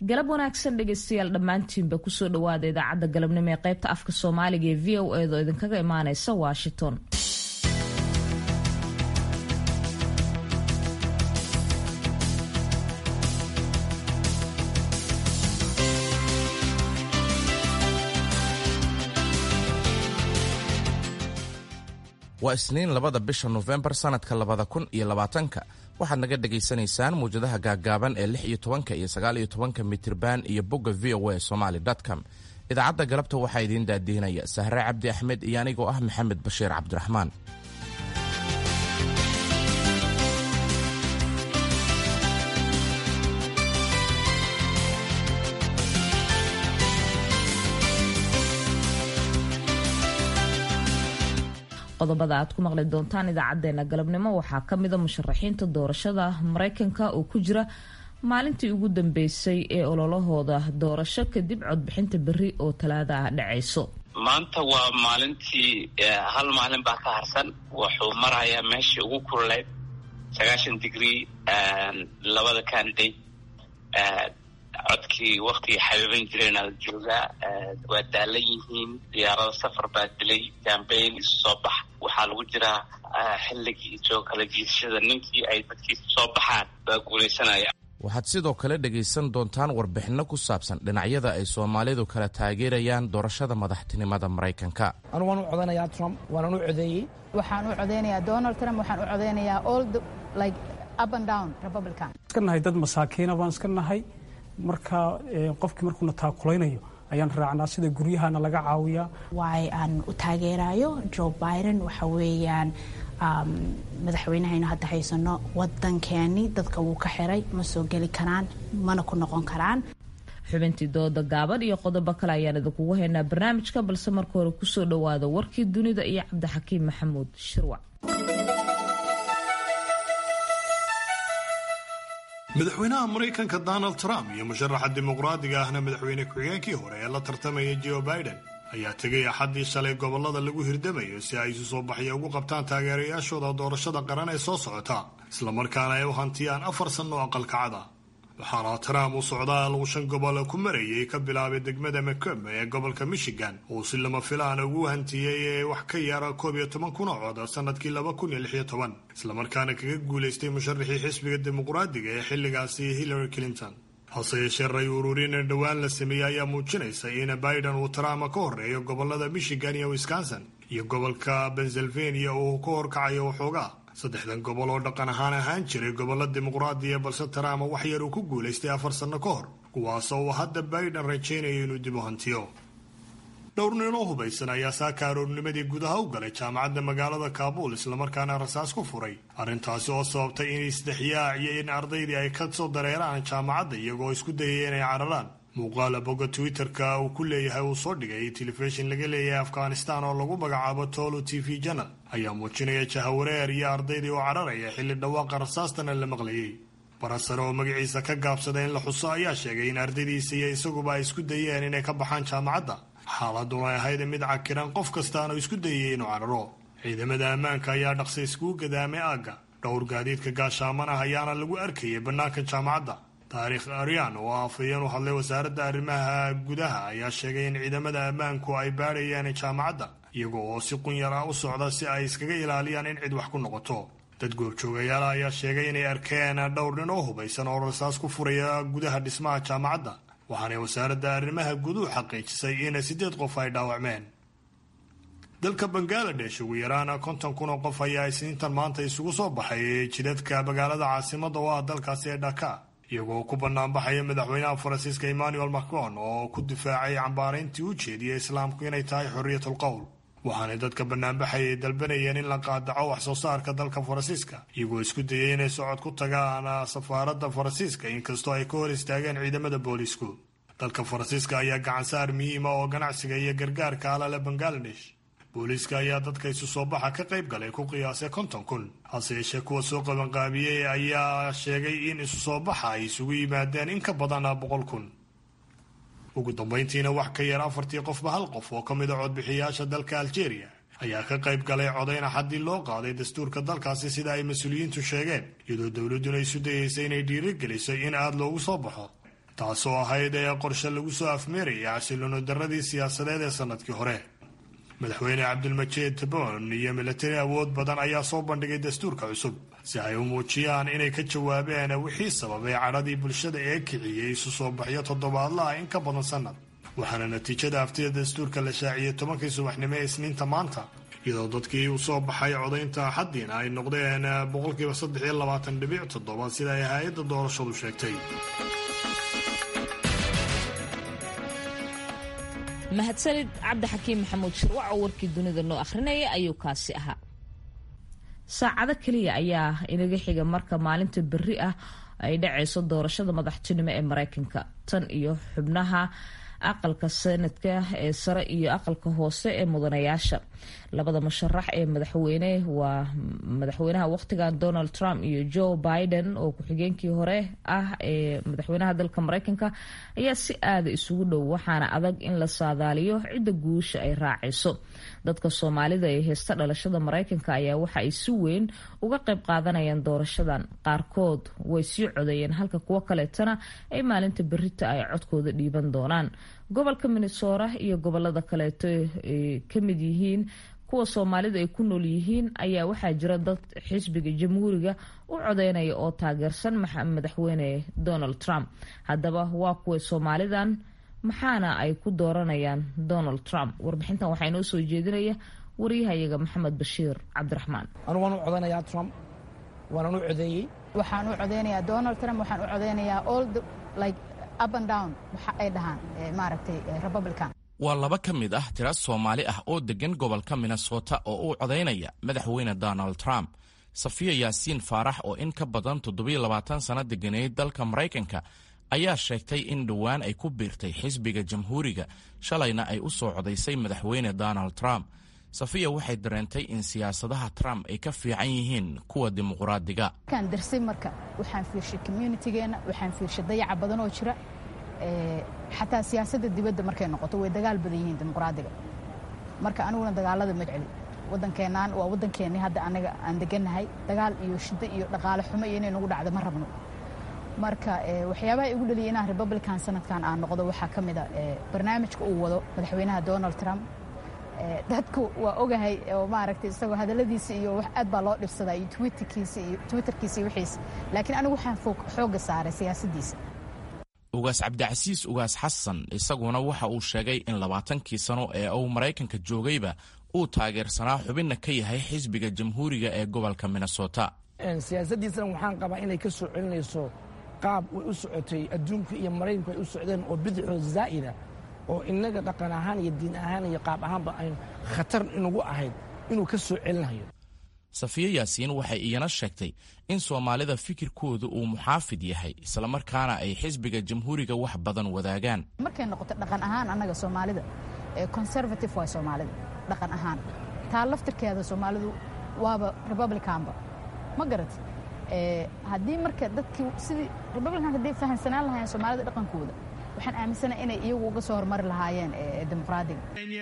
galab wanaagsan dhegeystayaal dhammaantiinba kusoo dhawaada idaacadda galabnimo ee qaybta afka soomaaliga ee v o edo idinkaga imaaneysa washington waa isniin labada bisha nofembar sannadka labada kun iyo labaatanka waxaad naga dhegaysanaysaan muwjadaha gaaggaaban ee lix iyo tobanka iyo sagaal iyo tobanka mitirban iyo bogga v o a somaly com idaacadda galabta waxaa idiin daadiinaya sahre cabdi axmed iyo anigoo ah maxamed bashiir cabdiraxmaan qodobada aad ku maqli doontaan idaacadeena galabnimo waxaa kamida musharaxiinta doorashada mareykanka oo ku jira maalintii ugu dambeysay ee ololahooda doorasho kadib codbixinta beri oo talaada ah dhacayso maanta waa maalintii hal maalin baa ka harsan wuxuu marayaa meeshii ugu kululeyd sagaashan degree labada candidate codkii waktigii xabiiban jireen ala joogaa waa daalan yihiin diyaarado safar baa dilay jambeyn isu soo bax waxaa lagu jiraa xilligii soo kala jiidashada ninkii ay dadkiisa soo baxaan baa guulaysanaya waxaad sidoo kale dhegaysan doontaan warbixinno ku saabsan dhinacyada ay soomaalidu kala taageerayaan doorashada madaxtinimada maraykanka anu waan u codanayaa trump waanan u codeeyey waxaan u codeynayaa donald trump waxaan u codeynayaa all like up and down republican iska nahay dad masaakiina baan iska nahay marka qofkii markuuna taakulaynayo ayaan raacnaa sida guryahana laga caawiyaa waay aan u taageerayo joe biden waxa weeyaan madaxweynahaynu hadda haysano wadankeeni dadka wuu ka xiray ma soo geli karaan mana ku noqon karaan xubintii dooda gaaban iyo qodobo kale ayaan idinkugu haynaa barnaamijka balse marka hore kusoo dhawaada warkii dunida iyo cabdixakiim maxamuud shirwac madaxweynaha maraykanka donald trump iyo musharaxa dimuqraadiga ahna madaxweyne ku-xigeenkii hore ee la tartamaya joe biden ayaa tegay axaddii shalay gobollada lagu hirdamayo si ay isu soo baxya ugu qabtaan taageerayaashooda doorashada qaran ee soo socota islamarkaana ay u hantiyaan afar sanno aqalkacada waxaana trump uu socdaal uu shan gobol ku marayay ka bilaabay degmada macomb ee gobolka michigan uu si lama filaan ugu hantiyey ee wax ka yara koob iyo toban kun oo cod sanadkii laba kun iyo lix iyo toban islamarkaana kaga guulaystay musharaxii xisbiga dimuqraadiga ee xilligaasi hillary clinton hase yeeshee ray ururin dhowaan la sameeyey ayaa muujinaysa in biden uu trump ka horeeyo gobolada michigan iyo wisconsin iyo gobolka pennsylvania uu ka horkacayo waxoogaa saddexdan gobol oo dhaqan ahaan ahaan jiray gobollo dimuqraadiya balse trump wax yar uu ku guulaystay afar sanno ka hor kuwaasoo uu hadda biden rajaynayo inuu dib u hantiyo dhowr nin oo hubaysan ayaa saaka aroornimadii gudaha u galay jaamacadda magaalada kaabuul islamarkaana rasaas ku furay arrintaasi oo sababtay in isdhexyaac iyo in ardaydii ay ka soo dareeraan jaamacadda iyagoo isku dayaya inay cararaan muuqaala bogga twitter-ka uu ku leeyahay uu soo dhigay telefishin laga leeyahay afghanistan oo lagu magacaabo tolo t v janal ayaa muujinaya jahawareer iyo ardaydii oo cararaya xilli dhawaaqa rasaastana la maqlayay barasare oo magaciisa ka gaabsada in la xuso ayaa sheegay in ardaydiisa iyo isaguba ay isku dayeen inay ka baxaan jaamacadda xaaladuna ahayd mid cakiran qof kastaana isku dayay inuu cararo ciidamada ammaanka ayaa dhaqsa iskugu gadaamay aagga dhowr gaadiidka gaashaaman ah ayaana lagu arkayay bannaanka jaamacadda taariikh aryan oo afhayeen u hadlay wasaaradda arrimaha gudaha ayaa sheegay in ciidamada ammaanku ay baadhayaan jaamacadda iyaga oo si qunyar ah u socda si ay iskaga ilaaliyaan in cid wax ku noqoto dad goobjoogayaala ayaa sheegay inay arkeen dhowr nin oo hubaysan oo rasaas ku furaya gudaha dhismaha jaamacadda waxaanay wasaaradda arrimaha guduhu xaqiijisay in siddeed qof ay dhaawacmeen dalka bangaladesh ugu yaraan konton kun oo qof ayaa isniintan maanta isugu soo baxay jidadka magaalada caasimada oo ah dalkaasi ee dhaka iyagoo ku banaanbaxaya madaxweynaha faransiiska emmanuel macron oo ku difaacay cambaarayntii u jeediyay islaamku inay tahay xorriyatul qowl waxaanay dadka banaanbaxayay dalbanayeen in la qaadaco wax soo saarka dalka faransiiska iyagoo isku dayay inay socod ku tagaan safaaradda faransiiska inkastoo ay ka hor istaageen ciidamada boolisku dalka faransiiska ayaa gacansaar muhiima oo ganacsiga iyo gargaarka alale bangaladesh booliiska ayaa dadka isu soo baxa ka qayb galay ku qiyaasay konton kun hase yeeshee kuwa soo qabanqaabiyey ayaa sheegay in isu soo baxa ay isugu yimaadeen in ka badan boqol kun ugu dambayntiina wax ka yar afartii qofba hal qof oo ka mid a codbixiyaasha dalka aljeeriya ayaa ka qayb galay codayn axadii loo qaaday dastuurka dalkaasi sida ay mas-uuliyiintu sheegeen iyadoo dowladduna isu dayeysay inay dhiirigeliso in aada loogu soo baxo taasoo ahayd ee qorshe lagu soo afmeeraya xasilooni darradii siyaasadeed ee sannadkii hore madaxweyne cabdilmajiid tabon iyo milatari awood badan ayaa soo bandhigay dastuurka cusub si ay u muujiyaan inay ka jawaabeen wixii sababay cadhadii bulshada ee kiciyey isu soo baxyo toddobaadlaha in ka badan sannad waxaana natiijada aftida dastuurka la shaaciyey tobankii subaxnimo ee isniinta maanta iyadoo dadkii u soo baxay codaynta axaddiina ay noqdeen boqolkiiba saddex iyo labaatan dhibic toddoba sida ay hay-adda doorashadu sheegtay mahadsanid cabdixakiim maxamuud shirwac oo warkii dunida noo akhrinaya ayuu kaasi ahaa saacado keliya ayaa inaga xiga marka maalinta berri ah ay dhacayso doorashada madaxtinimo ee mareykanka tan iyo xubnaha aqalka sanadka ee sare iyo aqalka hoose ee mudanayaasha labada musharax ee madaxweyne waa madaxweynaha waqtigan donald trump iyo joe biden oo ku-xigeenkii hore ah ee madaxweynaha dalka mareykanka ayaa si aada isugu dhow waxaana adag in la saadaaliyo cidda guusha ay raacayso dadka soomaalida ee heesta dhalashada mareykanka ayaa waxa ay si weyn uga qayb qaadanayaan doorashadan qaarkood way sii codeeyeen halka kuwo kaleetana ay maalinta berita ay codkooda dhiiban doonaan gobolka minnesota iyo gobolada kaleeto ay ka mid yihiin kuwa soomaalida ay ku nool yihiin ayaa waxaa jira dad xisbiga jamhuuriga u codeynaya oo taageersan madaxweyne donald trump haddaba waa kuwa soomaalidan maxaana ay ku dooranayaan donald trump warbixintan waxaa inoo soo jeedinaya waryahayaga maxamed bashiir cabdiraxmaan anu waan u codanayaa trump waanan u codeeyey waxaan u codeynayaa donald trump waxaan u codeynayaa all like up and down waxa ay dhahaan maaragtay republican waa laba ka mid ah tira soomaali ah oo deggan gobolka minnesota oo u codaynaya madaxweyne donald trump safiya yaasiin faarax oo in ka badan toddobiyo labaatan sanno deganeyd dalka maraykanka ayaa sheegtay in dhowaan ay ku biirtay xisbiga jamhuuriga shalayna ay u soo codaysay madaxweyne donald trump safiya waxay dareentay in siyaasadaha trump ay ka fiican yihiin kuwa dimuqraadiga markaan darsay marka waxaan fiirshay communitygeenna waxaan fiirshay dayaca badan oo jira xataa siyaasadda dibadda markay noqoto way dagaal badan yihiin dimuqraadiga marka aniguna dagaalada ma jecli waddankeenaan waa waddankeennii hadda anaga aan degannahay dagaal iyo shiddo iyo dhaqaale xumo iyo inay nagu dhacdo ma rabno marka waxyaabaha igu dhaliyay inaan republican sanadkan aan noqdo waxaa ka mid a barnaamijka uu wado madaxweynaha donald trump dadku waa ogahay oo maaragtay isagoo hadalladiisa iyo wax aad baa loo dhibsadaa iyo twitterkiisa iyo twitterkiisa iyo wixiisa laakiin anigu waxaan xoogga saaray siyaasaddiisa ugaas cabdicasiis ugaas xasan isaguna waxa uu sheegay in labaatankii sano ee uu maraykanka joogayba uu taageersanaa xubinna ka yahay xisbiga jamhuuriga ee gobolka minnesota siyaasaddiisana waxaan qabaa inay ka soo celinayso qaab way u socotay adduunka iyo maraykanku ay u socdeen oo bidixoo zaa'ida oo innaga dhaqan ahaan iyo diin ahaan iyo qaab ahaanba aynu khatar inugu ahayd inuu ka soo celinayo safiye yaasiin waxay iyana sheegtay in soomaalida fikirkooda uu muxaafid yahay islamarkaana ay xisbiga jamhuuriga wax badan wadaagaan markay noqoto dhaqan ahaan annaga soomaalida conservative waa soomaalida dhaqan ahaan taa laftirkeeda soomaalidu waaba republicanba ma garat haddii marka dadkii sidii republican hadday fahamsanaan lahaayeen soomaalida dhaqankooda waxaan aaminsanahay inay iyagu uga soo hormari lahaayeen dimuqraadiga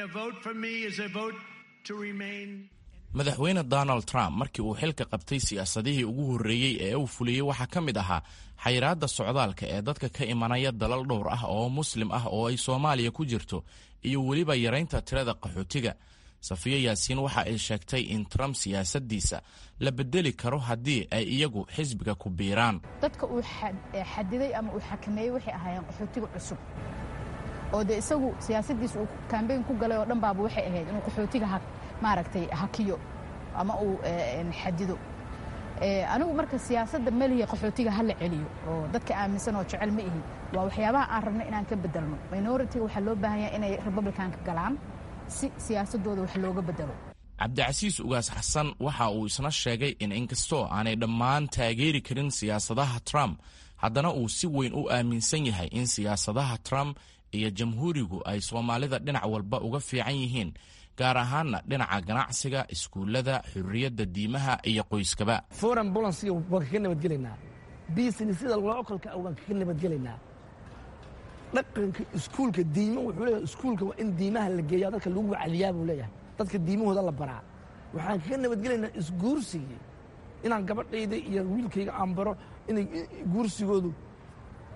madaxweyne donald trump markii uu xilka qabtay siyaasadihii ugu horreeyey ee uu fuliyey waxaa ka mid ahaa xayiraadda socdaalka ee dadka ka imanaya dalal dhowr ah oo muslim ah oo ay soomaaliya ku jirto iyo weliba yaraynta tirada qaxootiga safiyo yaasiin waxa ay sheegtay in trump siyaasaddiisa la bedeli karo haddii ay iyagu xisbiga ku biiraan dadka uu xadiday ama uu xakameeyey waxay ahaayeen qaxootiga cusub oo dee isagu siyaasaddiisa uu kambeyn ku galay oo dhan baaba waxay ahayd inuu qaxootiga maaragtay hakiyo ama uu xadido anigu marka siyaasadda meliya qaxootiga ha la celiyo oo dadka aaminsan oo jecel ma ihin waa waxyaabaha aan rabno inaan ka bedelno minoritiga waxaa loo baahan yahay inay republicanka galaan si siyaasadooda wax looga bedelo cabdicasiis ugaas xasan waxa uu isna sheegay in inkastoo aanay dhammaan taageeri karin siyaasadaha trump haddana uu si weyn u aaminsan yahay in siyaasadaha trump iyo jamhuurigu ay soomaalida dhinac walba uga fiican yihiin gaar ahaanna dhinaca ganacsiga iskuullada xurriyadda diimaha iyo qoyskaba foreign bolansiga waan kaga nabadgelaynaa businessyada localka ah waan kaga nabadgelaynaa dhaqanka iskuulka diimo wuxuu leeyahay iskuulka waa in diimaha la geeya dadka lagu wacaliyaa buu leeyahay dadka diimahooda la baraa waxaan kaga nabadgelaynaa isguursigii inaan gabadhayda iyo wiilkayga aan baro inay guursigoodu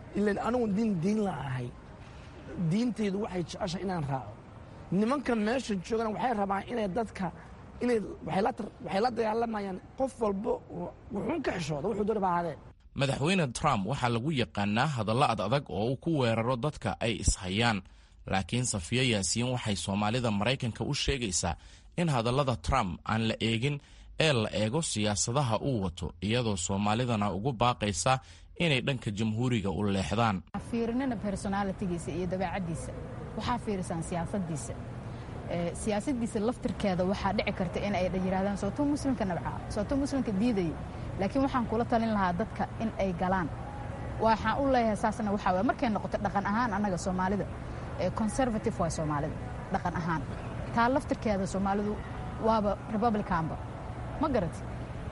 ilan anigu diin diin la ahay diinteydu waxay jeceshahay inaan raaco nimanka meesha joogana waxay rabaan inay dadka inay waxay la dagaalamayaan qof walba wuxuun ka xishooda wuxuu doona baa ahaadee madaxweyne trump waxaa lagu yaqaanaa hadallo ad adag oo uu ku weeraro dadka ay ishayaan laakiin safiyo yaasiin waxay soomaalida maraykanka u sheegaysaa in hadallada trump aan la eegin ee la eego siyaasadaha uu wato iyadoo soomaalidana ugu baaqaysa inay dhanka jamhuuriga u leexdaan fiirinina personalitigiisa iyo dabeecaddiisa waxaa fiirisaan siyaasadiisa siyaasadiisa laftirkeeda waxaa dhici karta in ay yidhahdaan sooto muslimka nabca sooto muslimka diidaya laakiin waxaan kula talin lahaa dadka in ay galaan waxaan u leeyahay saasna waxaa waye markay noqoto dhaqan ahaan annaga soomaalida conservative waa soomaalida dhaqan ahaan taa laftirkeeda soomaalidu waaba republicanba ma garati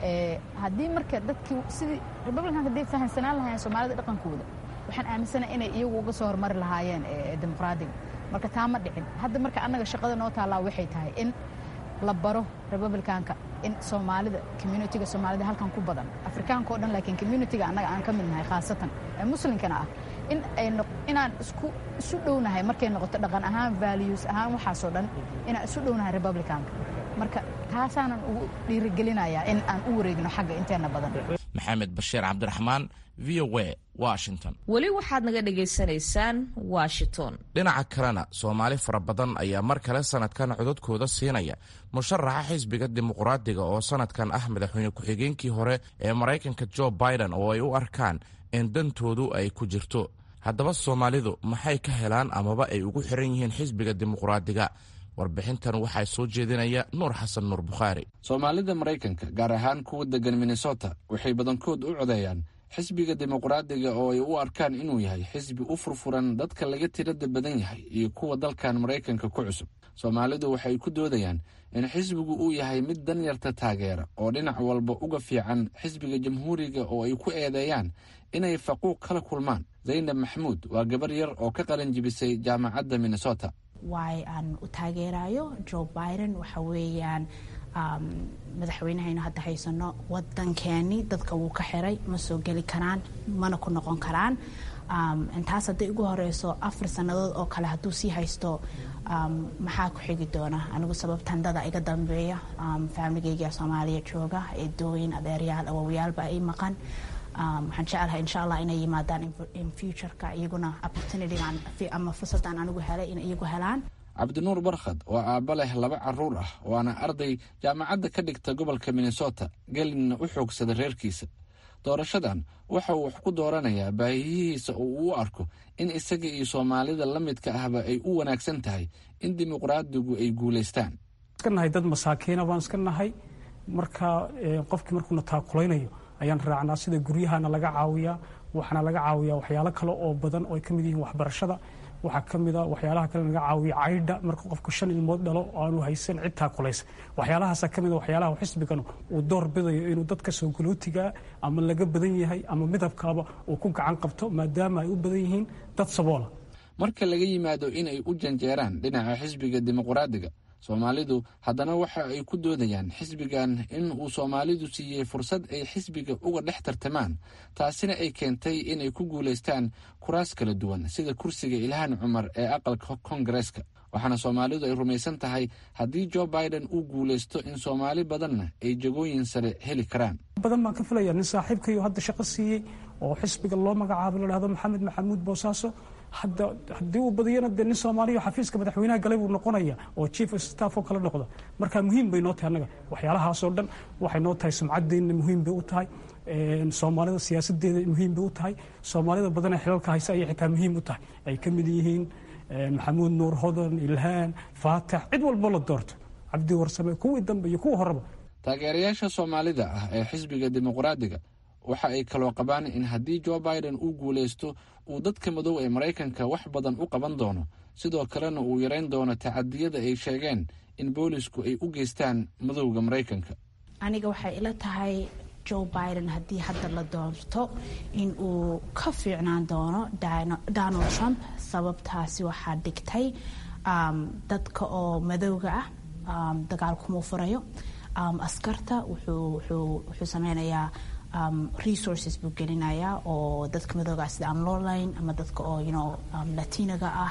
haddii marka dadkii sidii republicanka hadday fahamsanaan lahaayeen soomaalida dhaqankooda waxaan aaminsanahay inay iyagu uga soo hormari lahaayeen dimuqraadiga marka taa ma dhicin hadda marka annaga shaqada noo taallaa waxay tahay in la baro republicanka in soomaalida communitiga soomaalida halkan ku badan afrikaanka o dhan laakiin communitiga annaga aan ka mid nahay khaasatan ee muslimkana ah in ay inaan isku isu dhownahay markay noqoto dhaqan ahaan values ahaan waxaasoo dhan inaan isu dhownahay republicanka marka taasaanan ugu dhiirigelinayaa in aan u wareegno xagga inteena badan maxamed bashiir cabdiraxmaan v o a washington weli waxaad naga dhagaysanaysaan washington dhinaca kalena soomaali fara badan ayaa mar kale sanadkan codadkooda siinaya musharaxa xisbiga dimuqraadiga oo sanadkan ah madaxweyne ku-xigeenkii hore ee maraykanka jo biden oo ay u arkaan in dantoodu ay ku jirto haddaba soomaalidu maxay ka helaan amaba ay ugu xiran yihiin xisbiga dimuqraadiga warbixintan waxaa soo jeedinaya nuur xasan nuur bukhaari soomaalida maraykanka gaar ahaan kuwa degan minnesota waxay badankood u codeeyaan xisbiga dimuqraadiga oo ay u arkaan inuu yahay xisbi u furfuran dadka laga tirada badan yahay iyo kuwa dalkan maraykanka ku cusub soomaalidu waxay ku doodayaan in xisbigu uu yahay mid danyarta taageera oo dhinac walba uga fiican xisbiga jamhuuriga oo ay ku eedeeyaan inay faquuq kala kulmaan zaynab maxamuud waa gabar yar oo ka qalin jibisay jaamacadda minnesota waay aan u taageerayo jo biden waxa weeyaan madaxweynehaynu hadda haysano wadankeeni dadka wuu ka xiray ma soo geli karaan mana ku noqon karaan intaas hadday ugu horeyso afar sannadood oo kale hadduu sii haysto maxaa ku xigi doona anigu sababtan dada iga dambeeya faamiligeyga soomaaliya jooga eedooyin adeeryaal awowyaalba ay maqan waxaan jecelahay insha allah inay yimaadaan in futureka iyaguna opportunitygan ama fursadan anigu helay in iyagu helaan cabdinuur barkhad oo aabba leh laba caruur ah waana arday jaamacadda ka dhigta gobolka minnesota gelinna u xoogsada reerkiisa doorashadan waxa uu wax ku dooranayaa baahiyihiisa oo uu u arko in isaga iyo soomaalida la midka ahba ay u wanaagsan tahay in dimuqraadigu ay guulaystaan iska nahay dad masaakiina baan iska nahay marka qofkii markuuna taakulaynayo ayaan raacnaa sida guryahana laga caawiyaa waxaana laga caawiyaa waxyaalo kale oo badan oo ay ka mid yihiin waxbarashada waxaa ka mid a waxyaalaha kale laga caawiya caydha marka qofku shan ilmood dhalo oo aanu haysan cid taakulaysa waxyaalahaasa ka mid a waxyaalaha xisbigan uu door bidayo inuu dadka soo galootigaa ama laga badan yahay ama midabkaaba uu ku gacan qabto maadaama ay u badan yihiin dad saboola marka laga yimaado inay u janjeeraan dhinaca xisbiga dimuqraadiga soomaalidu haddana waxa ay ku doodayaan xisbigan in uu soomaalidu siiyey fursad ay xisbiga uga dhex tartamaan taasina ay keentay inay ku guulaystaan kuraas kala duwan sida kursiga ilhaan cumar ee aqalka koongareeska waxaana soomaalidu ay rumaysan tahay haddii jo biden uu guulaysto in soomaali badanna ay jagooyin sare heli karaan badan baan ka filaya nin saaxiibkayo hadda shaqo siiyey oo xisbiga loo magacaabo la dhahdo maxamed maxamuud boosaaso hadda haddii uu badiyana dee nin soomaaliya xafiiska madaxweynaha galay buu noqonaya oo chief of staff oo kale noqda marka muhiim bay noo tahay annaga waxyaalahaasoo dhan waxay noo tahay sumcadeenna muhiim bay u tahay soomaalida siyaasadeeda muhiim bay u tahay soomaalida badanee xilalka haysa ayay xitaa muhiim u tahay ay ka mid yihiin maxamuud nuur hodan ilhaan faatax cid walbo la doorto cabdi warsame kuwii dambe iyo kuwa horeba taageerayaasha soomaalida ah ee xisbiga dimuqraadiga waxa ay kaloo qabaan in haddii jo biden uu guulaysto uu dadka madow ee maraykanka wax badan u qaban doono sidoo kalena uu yarayn doono tacadiyada ay sheegeen in boolisku ay u geystaan madowga maraykanka aniga waxay ila tahay jo biden haddii hadda la doorto in uu ka fiicnaan doono donald trump sababtaasi waxaa dhigtay dadka oo madowga ah dagaal kumuu furayo askarta wuxuu sameynayaa resources buu gelinayaa oo dadka madooga sida aan loo layn ama dadka oo you know latinaga ah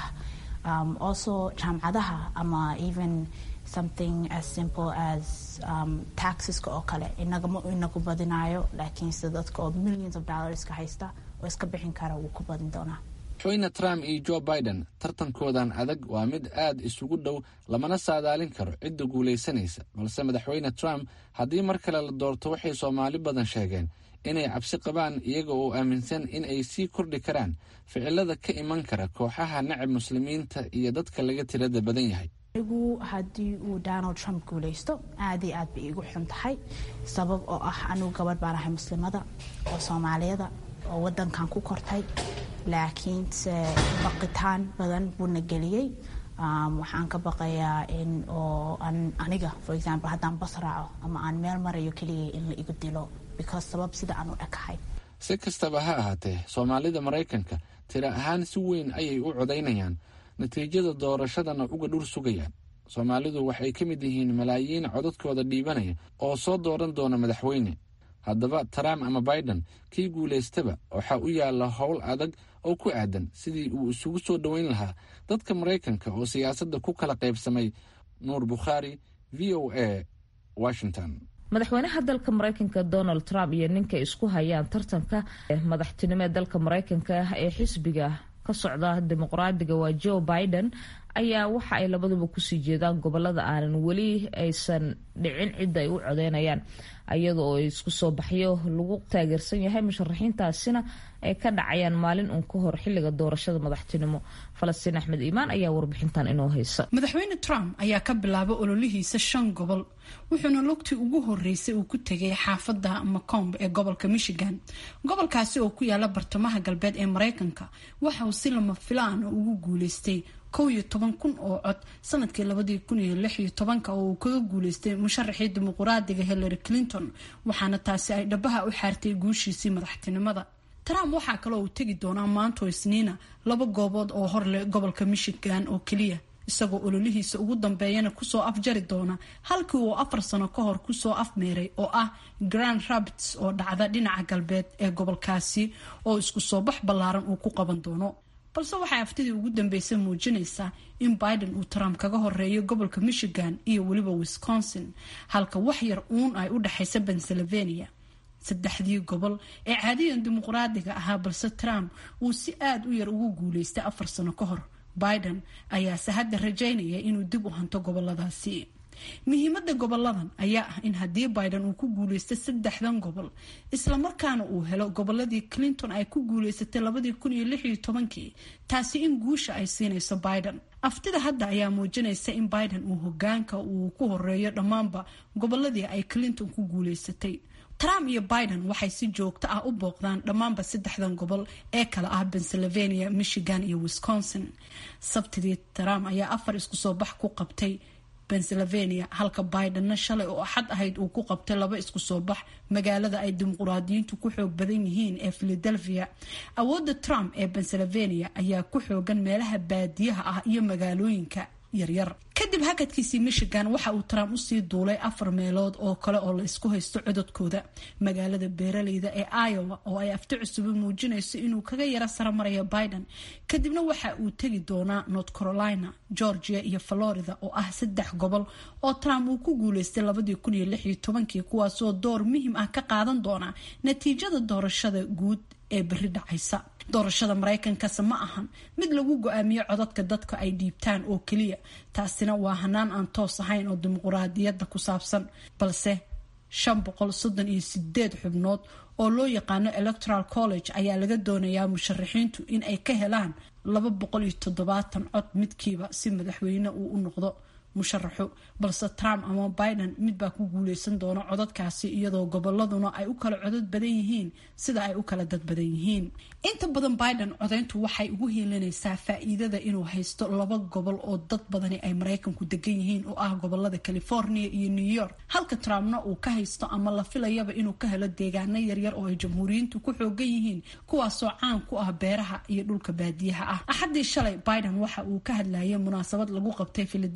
also jaamacadaha ama even something as simple as um, taxeska oo kale inagama inagu badinayo laakiinse dadka oo millions of dollarska haysta oo iska bixin kara wuu ku badin doonaa madaxweyne trump iyo joe biden tartankoodan adag waa mid aad isugu dhow lamana saadaalin karo cidda guulaysanaysa balse madaxweyne trump haddii mar kale la doorto waxay soomaali badan sheegeen inay cabsi qabaan iyaga oo aaminsan in ay sii kordhi karaan ficilada ka iman kara kooxaha nacab muslimiinta iyo dadka laga tirada badan yahay anigu haddii uu donald trump guulaysto aad iyo aad bay iigu xun tahay sabab oo ah anigu gabadh baan ahay muslimada oo soomaaliyada oo wadankan ku kortay laakiinse baqitaan badan buuna geliyey waxaan ka baqayaa in oo aniga for example haddaan bas raaco ama aan meel marayo keligay in la igu dilo because sabab sida aan u dhakahay si kastaba ha ahaatee soomaalida maraykanka tiro ahaan si weyn ayay u codaynayaan natiijada doorashadana uga dhur sugayaan soomaalidu waxay ka mid yihiin malaayiin codadkooda dhiibanaya oo soo dooran doona madaxweyne haddaba trump ama biden kii guulaystaba waxaa u yaalla howl adag oo ku aadan sidii uu isugu soo dhoweyn lahaa dadka maraykanka oo siyaasadda ku kala qaybsamay nuur bukhaari v o a washington madaxweynaha dalka maraykanka donald trump iyo ninka isku hayaan tartanka madaxtinimo ee dalka maraykanka ee xisbiga ka socda dimuqraadiga waa joe biden ayaa waxa ay labaduba kusii jeedaan gobolada aanan weli aysan dhicin cidda ay u codeynayaan iyada oo isku soo baxyo lagu taageersan yahay musharaxiintaasina ay ka dhacayaan maalin uun ka hor xilliga doorashada madaxtinimo falastiin axmed iimaan ayaa warbixintan inoo haysa madaxweyne trump ayaa ka bilaabay ololihiisa shan gobol wuxuuna lugtii ugu horeysay uu ku tegay xaafada macomb ee gobolka michigan gobolkaasi oo ku yaala bartamaha galbeed ee mareykanka waxa uu si lama filaana ugu guuleystay kow iyo toban kun oo cod sanadkii labadii kun iyo lix iyo tobanka oo uu kaga guuleystay musharaxii dimuqraadiga hillary clinton waxaana taasi ay dhabaha u xaartay guushiisii madaxtinimada trump waxaa kaloo uu tegi doonaa maanto isniina laba goobood oo horleh gobolka michigan oo keliya isagoo ololihiisa ugu dambeeyana kusoo afjari doona halkii uu afar sano ka hor kusoo afmeeray oo ah grand rapids oo dhacda dhinaca galbeed ee gobolkaasi oo isku soo bax ballaaran uu ku qaban doono balse waxay aftidii ugu dambeysay muujinaysaa in biden uu trump kaga horeeyo gobolka michigan iyo weliba wisconsin halka wax yar uun ay u dhexaysa pennsylvania saddexdii gobol ee caadiyan dimuqraadiga ahaa balse trump uu si aada u yar ugu guuleystay afar sano ka hor biden ayaase hadda rajaynaya inuu dib u hanto goboladaasi muhiimada goboladan ayaa ah in haddii biden uu ku guuleystay saddexdan gobol islamarkaana uu helo goboladii clinton ay ku guuleysatay labadii kun iyo lix iyo tobankii taasi in guusha ay siinayso biden aftida hadda ayaa muujinaysa in biden uu hogaanka uu ku horeeyo dhammaanba goboladii ay clinton ku guuleysatay trump iyo biden waxay si joogto ah u booqdaan dhammaanba saddexdan gobol ee kale ah pennsylvania michigan iyo wisconsin sabtidii trump ayaa afar isku soo bax ku qabtay pennsylvania halka bidenna shalay oo axad ahayd uu ku qabtay laba isku soo bax magaalada ay dimuqraadiyiintu ku xoog badan yihiin ee philadelphia awoodda trump ee pennsylvania ayaa ku xoogan meelaha baadiyaha ah iyo magaalooyinka yaryar kadib hakadkiisii michigan waxa uu trump usii duulay afar meelood oo kale oo la isku haysto cododkooda magaalada beeraleyda ee iowa oo ay afti cusubi muujinayso inuu kaga yaro sara marayo biden kadibna waxa uu tegi doonaa north carolina georgia iyo florida oo ah saddex gobol oo trump uu ku guuleystay labadii kun iyo lix iyo tobankii kuwaasoo door muhiim ah ka qaadan doona natiijada doorashada guud ee beri dhacaysa doorashada maraykankase ma ahan mid lagu go-aamiyo codadka dadka ay dhiibtaan oo keliya taasina waa hanaan aan toos ahayn oo dimuquraadiyadda ku saabsan balse shan boqol soddon iyo sideed xubnood oo loo yaqaano electoral college ayaa laga doonayaa musharaxiintu in ay ka helaan laba boqol iyo toddobaatan cod midkiiba si madaxweyne uu u noqdo musharaxu balse trump ama biden midbaa ku guuleysan doona codadkaasi iyadoo goboladuna ay u kala codod badan yihiin sida ay u kala dad badan yihiin inta badan biden codayntu waxay ugu hiilinaysaa faa-iidada inuu haysto laba gobol oo dad badani ay maraykanku degan yihiin oo ah gobolada california iyo new york halka trumpna uu ka haysto ama la filayaba inuu ka helo deegaano yaryar oo ay jamhuuriyiintu ku xoogan yihiin kuwaasoo caan ku ah beeraha iyo dhulka baadiyaha ah axaddii shalay biden waxa uu ka hadlayay munaasabad lagu qabtay philadelphia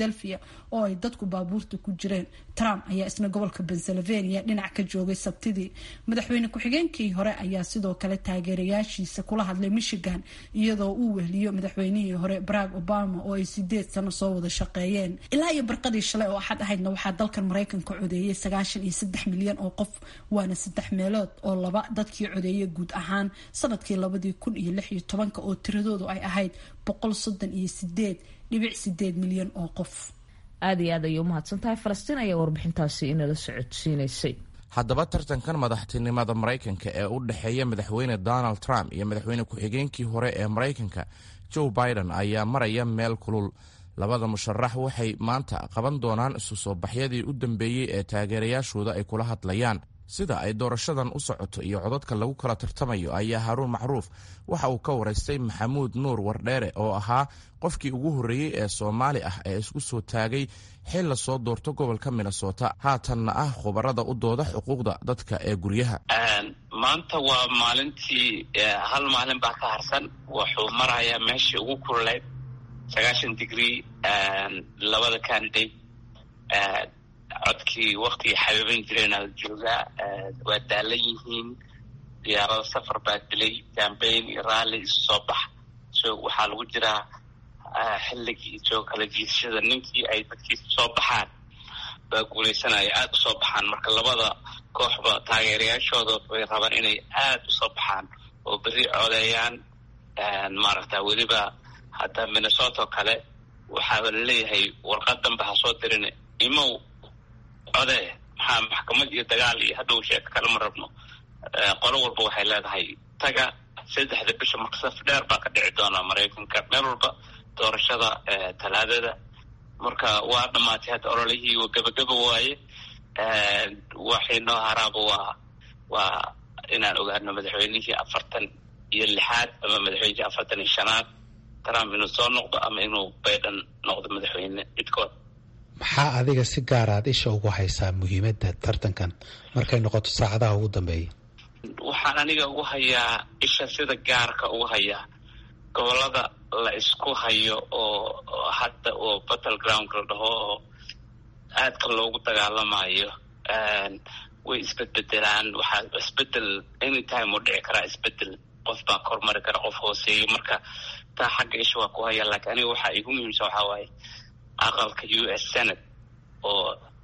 oo ay dadku baabuurta ku jireen trump ayaa isna gobolka pennsylvania dhinac ka joogay sabtidii madaxweyne ku-xigeenkii hore ayaa sidoo kale taageerayaashiisa kula hadlay michigan iyadoo uu wehliyo madaxweynihii hore barack obama oo ay sideed sano soo wada shaqeeyeen ilaa iyo barqadii shalay oo axad ahaydna waxaa dalkan maraykanka codeeyay sagaashan iyo saddex milyan oo qof waana saddex meelood oo laba dadkii codeeyay guud ahaan sanadkii labadii kun iyo lix iyo tobanka oo tiradoodu ay ahayd boqol soddon iyo sideed dhibic sideed milyan oo qof aada iyo aad ayay umahadsan tahay falastiin ayaa warbixintaasi inala socodsiinaysay haddaba tartankan madaxtinimada maraykanka ee u dhexeeya madaxweyne donald trump iyo madaxweyne ku-xigeenkii hore ee maraykanka joe biden ayaa maraya meel kulul labada musharax waxay maanta qaban doonaan isu soo baxyadii u dambeeyey ee taageerayaashooda ay kula hadlayaan sida ay doorashadan u socoto iyo codadka lagu kala tartamayo ayaa haruun macruuf waxa uu ka waraystay maxamuud nuur wardheere oo ahaa qofkii ugu horreeyey ee soomaali ah ee isku soo taagay xil la soo doorto gobolka minnesota haatanna ah khubarada u dooda xuquuqda dadka ee guryaha maanta waa maalintii hal maalin baa ka harsan wuxuu marayaa meeshii ugu kululeyd sagaashan digrie labada candidate codkii waktigii xabiiban jireen ala joogaa waa daalan yihiin diyaarado safar baa dilay cambayn iyo raalli isu soo bax so waxaa lagu jiraa xilligii soo kala jiidashada ninkii ay dadkiisa soo baxaan baa guuleysanaya aada usoo baxaan marka labada kooxba taageerayaashooda way rabaan inay aada usoo baxaan oo berri codeeyaan maaragta weliba hadda minnesota oo kale waxaaba laleeyahay warqad danba ha soo dirin imow codee maxaa maxkamad iyo dagaal iyo hadhow sheeko kale ma rabno qolo walba waxay leedahay taga saddexda bisha marka saf dheer baa ka dhici doonaa maraykanka meel walba doorashada talaadada marka waa dhamaatay hadda ololihii gabagaba waaye waxay noo haraaba waa waa inaan ogaano madaxweynihii afartan iyo lixaad ama madaxweynihii afartan iyo shanaad trump inuu soo noqdo ama inuu biden noqdo madaxweyne midkood maxaa adiga si gaar aad isha ugu haysaa muhiimadda tartankan markay noqoto saacadaha ugu dambeeya waxaan aniga ugu hayaa isha sida gaarka ugu hayaa gobolada la isku hayo oo hadda oo battle groundka la dhaho oo aadka loogu dagaalamayo way isbedbedelaan waxaa isbedel anytime uu dhici karaa isbedel qof baa kormari kara qof hooseeyo marka taa xagga isha waa ku haya laakiin aniga waxaa igu muhiimsan waxaa waaye aqalka u s senate oo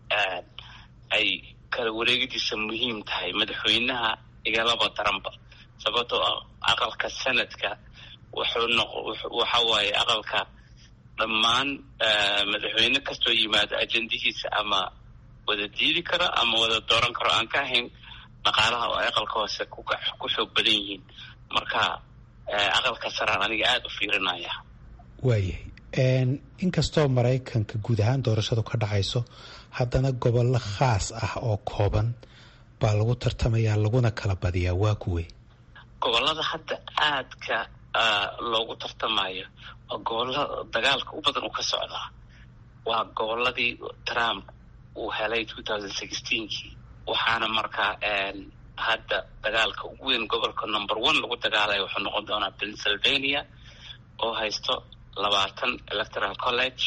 ay kala wareegidiisa muhiim tahay madaxweynaha igalaba daranba sababtoo ah aqalka senadka wuxuu noq waxa waaye aqalka dhammaan madaxweyne kastoo yimaado ajendihiisa ama wada diidi karo ama wada dooran karo aan ka ahayn dhaqaalaha oo ay aqalka hoose ku xoog badan yihiin marka aqalka saraan aniga aada u fiirinaya waayahay inkastoo maraykanka guud ahaan doorashadu ka dhacayso haddana gobollo khaas ah oo kooban baa lagu tartamayaa laguna kala badiyaa waa kuwe gobolada hadda aadka loogu tartamayo oo gobolada dagaalka u badan uu ka socdaa waa goboladii trump uu helay two thousand sixteenkii waxaana markaa hadda dagaalka ugu weyn gobolka number one lagu dagaalaya wuxuu noqon doonaa pennsylvania oo haysto labaatan electoral college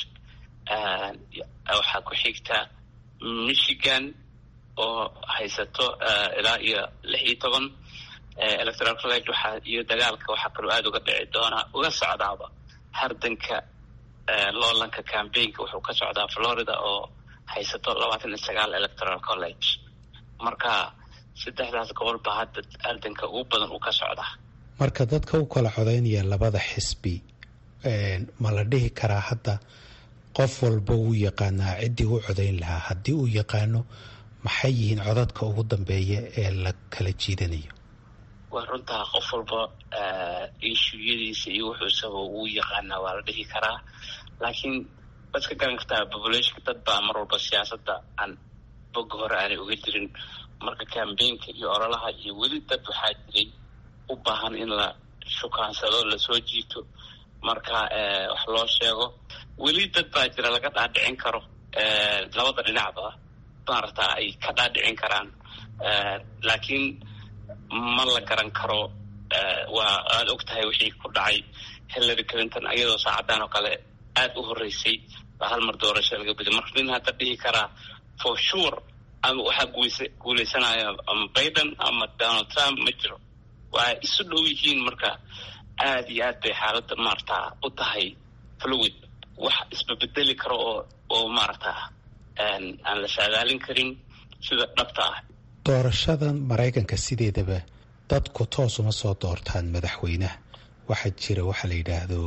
waxaa ku xigta michigan oo haysato ilaa iyo lix iyo toban electoral college waxaa iyo dagaalka waxaa kaloo aada uga dhici doonaa uga socdaaba hardanka loolanka cambaynka wuxuu ka socdaa florida oo haysato labaatan iyo sagaal electoral college marka saddexdaas gobol baa hadda hardanka ugu badan uu ka socdaa marka dadka u kala codaynaya labada xisbi ma la dhihi karaa hadda qof walba wuu yaqaanaa ciddii u codayn lahaa haddii uu yaqaano maxay yihiin codadka ugu dambeeya ee la kala jiidanayo waa runtaa qof walba ishuyadiisa iyo wuxuusaba wuu yaqaanaa waa la dhihi karaa laakiin waad ka garan kartaa populationka dad baa mar walba siyaasadda aan boga hore aanay uga jirin marka cambaynka iyo ololaha iyo weli dad waxaa jiray u baahan in la shukaansado lasoo jiito marka wax loo sheego weli dad baa jira laga dhaadhicin karo labada dhinacba maaragta ay ka dhaadhicin karaan laakiin ma la garan karo waa aada og tahay wixii ku dhacay hillary clinton iyadoo saacadaan oo kale aada u horeysay baa hal mar doorasho laga beday marka nin hadda dhihi karaa for sure ama waxaa guuleysa guuleysanaya ama biden ama donald trump ma jiro waa isu dhow yihiin marka aada iyo aad bay xaaladda maarata u tahay fluid wax isbabedeli karo oo oo maarata aan la saadaalin karin sida dhabta ah doorashadan maraykanka sideedaba dadku toos uma soo doortaan madaxweynaha waxaa jira waxaa la yidhaahdo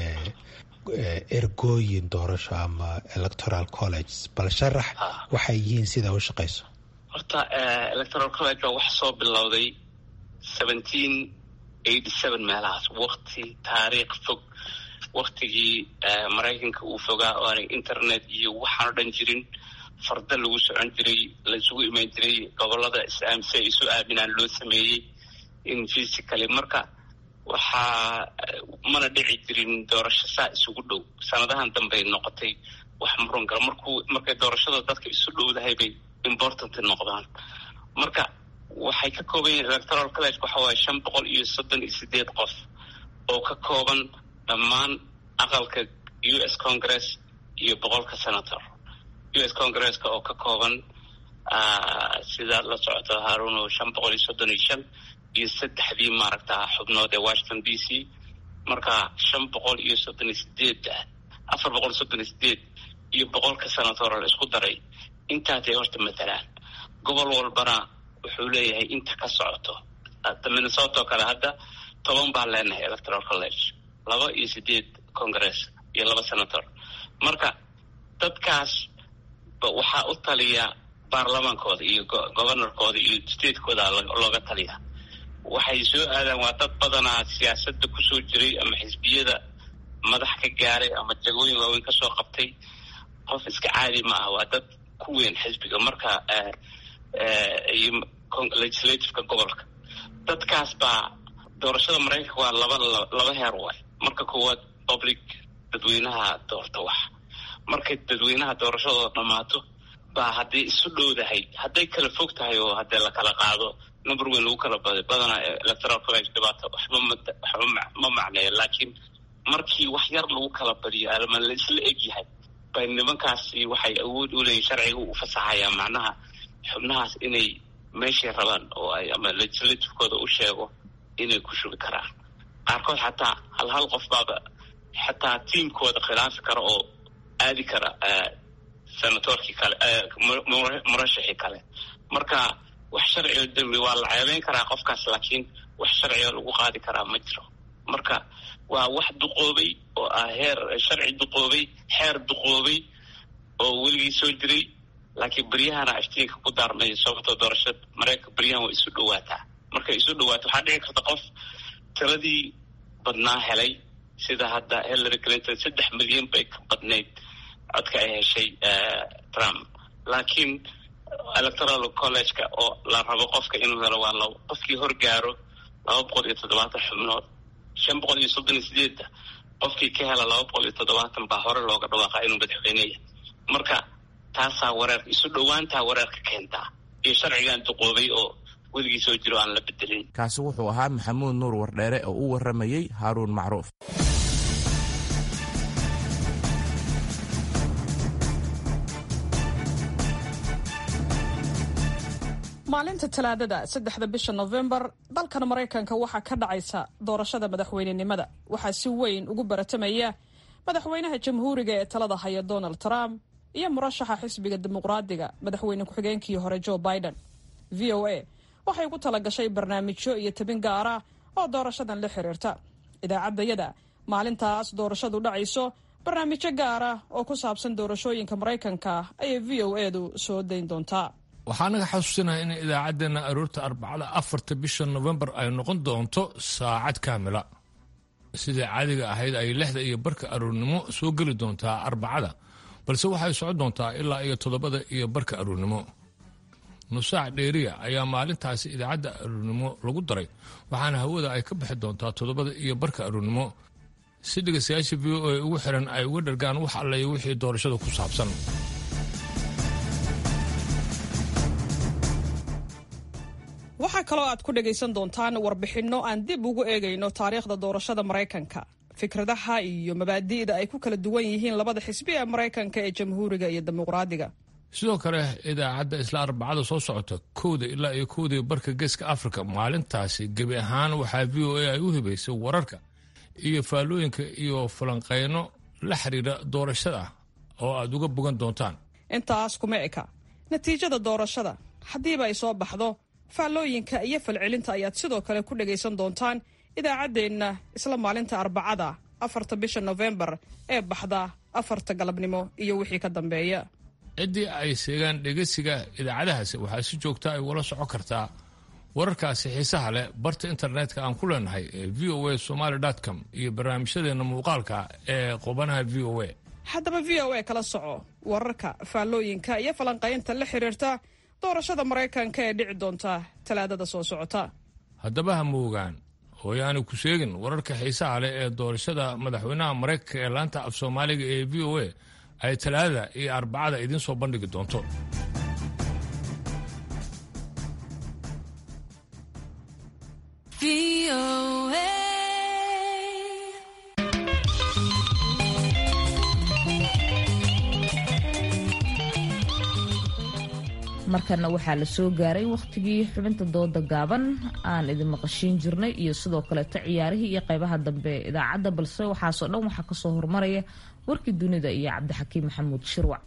ergooyin doorasho ama electoral college bal sharax waxay yihiin sidaa u shaqayso horta electoral college baa wax soo bilowday seventeen eighty seven meelahaas wakti taariikh fog waktigii maraykanka uu fogaa oo aanay internet iyo waxaan o dhan jirin farda lagu socon jiray laisugu imaan jiray gobolada islaam si ay isu aaminaan loo sameeyey in physically marka waxaa mana dhici jirin doorasho saa isugu dhow sanadahan dambey noqotay wax muran gala markuu markay doorashada dadka isu dhowdahay bay important noqdaan marka waxay ka kooban yihiin electoral college waxa waaye shan boqol iyo soddon iyo sideed qof oo ka kooban dhammaan aqalka u s congress iyo boqolka senator u s congresska oo ka kooban sidaad la socoto haruno shan boqol iyo soddon iyo shan iyo saddexdii maaragta xubnood ee washington d c marka shan boqol iyo soddon iyo sideed afar boqol iyo soddon iyo sideed iyo boqolka senator la isku daray intaasay horta matalaan gobol walbana wuxuu leeyahay inta ka socoto minnesota oo kale hadda toban baan leenahay electoral college laba iyo sideed congress iyo laba senator marka dadkaas waxaa u taliya baarlamaankooda iyo governorkooda iyo statekooda looga taliya waxay soo aadaan waa dad badanaa siyaasadda kusoo jiray ama xisbiyada madax ka gaaray ama jagooyin waaweyn kasoo qabtay qof iska caadi ma ah waa dad ku weyn xisbiga marka iyo legislativeka gobolka dadkaas baa doorashada maraykanka waa laba laba heer waay marka koowaad public dadweynaha doorta wax markay dadweynaha doorashadooda dhammaato baa hadday isu dhowdahay hadday kala fog tahay oo haddee la kala qaado number weyn lagu kala baday badanaa electoral college dhibaato waxba ma waxba ma macneeyo laakiin markii wax yar lagu kala badiyo ama la isla egyahay bay nimankaasi waxay awood u leeyihin sharciga u fasaxayaa macnaha xubnahaas inay meeshay rabaan oo ay ama legislativekooda u sheego inay ku shubi karaan qaarkood xataa hal hal qof baaba xataa tiamkooda khilaafi kara oo aadi kara senatorkii kale murashixii kale marka wax sharciga dembi waa la ceebeyn karaa qofkaas laakiin wax sharciga lagu qaadi karaa ma jiro marka waa wax duqoobay oo ah heer sharci duqoobay xeer duqoobay oo weligii soo jiray laakiin beryahana aftiinka ku daarmay sababtoo doorasha mareykanka beryahan waa isu dhawaataa markay isu dhawaato waxaa dhici karta qof tiradii badnaa helay sida hadda hillary clinton saddex milyan bay ka badnayd codka ay heshay trump laakiin electoral college-ka oo la rabo qofka inuu helo waa labo qofkii horgaaro laba boqol iyo toddobaatan xubnood shan boqol iyo soddon iyo sideedda qofkii ka hela laba boqol iyo toddobaatan baa hore looga dhawaaqaa inuu madaxweyneya marka taasaa wareerka isu dhowaantaa wareerka keentaa iyo sharcigan duqoobay oo weligii soo jiro aan la bedelin kaasi wuxuu ahaa maxamuud nuur wardheere oo u warramayey haaruun macruuf maalinta talaadada saddexda bisha nofembar dalkan maraykanka waxaa ka dhacaysa doorashada madaxweynenimada waxaa si weyn ugu baratamaya madaxweynaha jamhuuriga ee talada haya donald trump iyo murashaxa xisbiga dimuqraadiga madaxweyne ku-xigeenkii hore joe biden v o a waxay ugu talagashay barnaamijyo iyo tabin gaara oo doorashadan la xiriirta idaacaddayada maalintaas doorashadu dhacayso barnaamijyo gaara oo ku saabsan doorashooyinka maraykanka ayay v o edu soo dayn doontaa waxaa naga xasuusinaya in idaacaddeenna aroorta arbacada afarta bisha nofembar ay noqon doonto saacad kaamila sidai caadiga ahayd ay lixda iyo barka aroornimo soo geli doontaa arbacada balse waxay socon doontaa ilaa iyo toddobada iyo barka aroornimo nusaac dheeriya ayaa maalintaasi idaacadda aroornimo lagu daray waxaana hawada ay ka bixi doontaa toddobada iyo barka aroornimo si dhegaystayaasha v o a ugu xiran ay uga dhargaan wax allayo wixii doorashada ku saabsan waxaa kaloo aad ku dhagaysan doontaan warbixinno aan dib ugu eegayno taariikhda doorashada maraykanka fikradaha iyo mabaadi'da ay ku kala duwan yihiin labada xisbi ee maraykanka ee jamhuuriga iyo dimuqraadiga sidoo kale idaacadda isla arbacada soo socota kowda ilaa iyo kowdii barka geeska afrika maalintaasi gebi ahaan waxaa v o a ay u hibaysay wararka iyo faallooyinka iyo falanqeyno la xiriira doorashada oo aad uga bogan doontaan intaas kuma eka natiijada doorashada haddiiba ay soo baxdo faallooyinka iyo falcelinta ayaad sidoo kale ku dhagaysan doontaan idaacaddeenna isla maalinta arbacada afarta bisha nofembar ee baxda afarta galabnimo iyo wixii ka dambeeya ciddii ay seegaan dhegeysiga idaacadahaasi waxaa si joogta ay ula socon kartaa wararkaasi xiisaha leh barta internetka aan ku leenahay ee v o a somaly com iyo barnaamijyadeenna muuqaalka ee qubanaha v o a haddaba v o a kala soco wararka faallooyinka iyo falanqaynta la xiriirta doorashada maraykanka ee dhici doonta talaadada soo socota haddaba ha moogaan hooyaani ku sheegin wararka xiisaha leh ee doorashada madaxweynaha maraykanka ee laanta af soomaaliga ee v o a ay talaadada iyo arbacada idiin soo bandhigi doonto markana waxaa la soo gaaray wakhtigii xubinta dooda gaaban aan idin maqashiin jirnay iyo sidoo kaleeto ciyaarihii iyo qaybaha dambe ee idaacadda balse waxaasoo dhan waxaa kasoo hormaraya warkii dunida iyo cabdixakiim maxamuud shirwac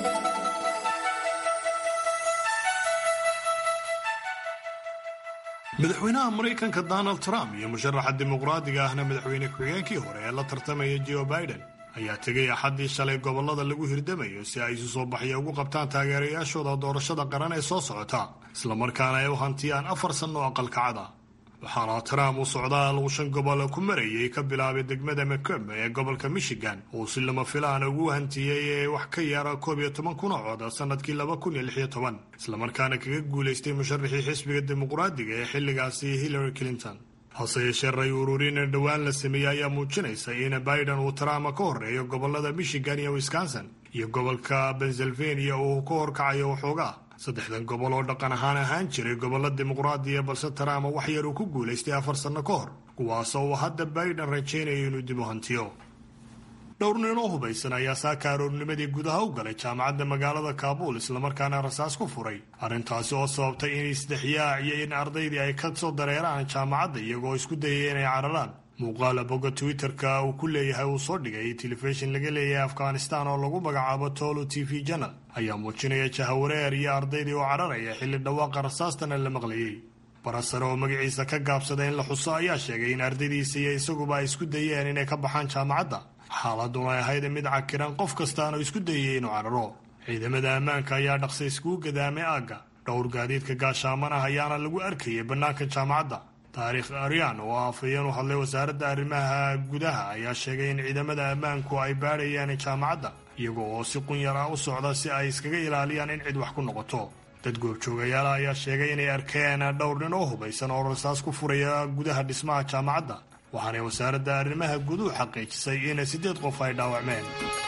madaxweynaha maraykanka donald trump iyo musharaxa dimuqraadiga ahna madaxweyne ku-xigeenkii hore ee la tartamaya joe biden ayaa tegay axaddii shalay gobollada lagu hirdamayo si ay isu soo baxya ugu qabtaan taageerayaashooda doorashada qaran ee soo socota islamarkaana ay u hantiyaan afar sanno aqalkacada waxaana trump uu socdaal uu shan gobol ku marayay ka bilaabay degmada macomb ee gobolka michigan uu si lama filaan ugu hantiyey ee wax ka yara koob iyo toban kun oo cod sanadkii laba kun iyo lix iyo toban islamarkaana kaga guulaystay musharaxii xisbiga dimuqraadiga ee xilligaasi hillary clinton hase yeeshee ray ururin dhowaan la sameeyey ayaa muujinaysa in biden uu trump ka horeeyo gobolada michigan iyo wisconsin iyo gobolka pennsylvania uu ka horkacayo waxoogaa saddexdan gobol oo dhaqan ahaan ahaan jiray gobollo dimuqraadiya balse trump wax yar uu ku guulaystay afar sanno ka hor kuwaasoo uu hadda biden rajaynayo inuu dib u hantiyo dhowr nin oo hubaysan ayaa saaka aroornimadii gudaha u galay jaamacadda magaalada kaabuul islamarkaana rasaas ku furay arrintaasi oo sababtay in isdhexyaac iyo in ardaydii ay ka soo dareeraan jaamacadda iyagoo isku dayay inay cararaan muuqaala bogga twitter-ka uu ku leeyahay uu soo dhigay telefishin laga leeyahay afghanistan oo lagu magacaabo tolo t v janal ayaa muujinaya jahawareer iyo ardaydii oo cararaya xilli dhawaaqa rasaastana la maqlayey barasare oo magaciisa ka gaabsada in la xuso ayaa sheegay in ardaydiisa iyo isaguba ay isku dayeen inay ka baxaan jaamacadda xaaladuna ay ahayd mid cakiran qof kastaana isku dayay inuu cararo ciidamada ammaanka ayaa dhaqsa iskugu gadaamay aagga dhowr gaadiidka gaashaaman ah ayaana lagu arkayay bannaanka jaamacadda taariikh aryan oo afhayeen u hadlay wasaaradda arrimaha gudaha ayaa sheegay in ciidamada ammaanku ay baadhayaan jaamacadda iyaga oo si qunyar ah u socda si ay iskaga ilaaliyaan in cid wax ku noqoto dad goobjoogayaala ayaa sheegay inay arkeen dhowr nin oo hubaysan oo rasaas ku furaya gudaha dhismaha jaamacadda waxaanay wasaaradda arrimaha guduhu xaqiijisay in siddeed qof ay dhaawacmeen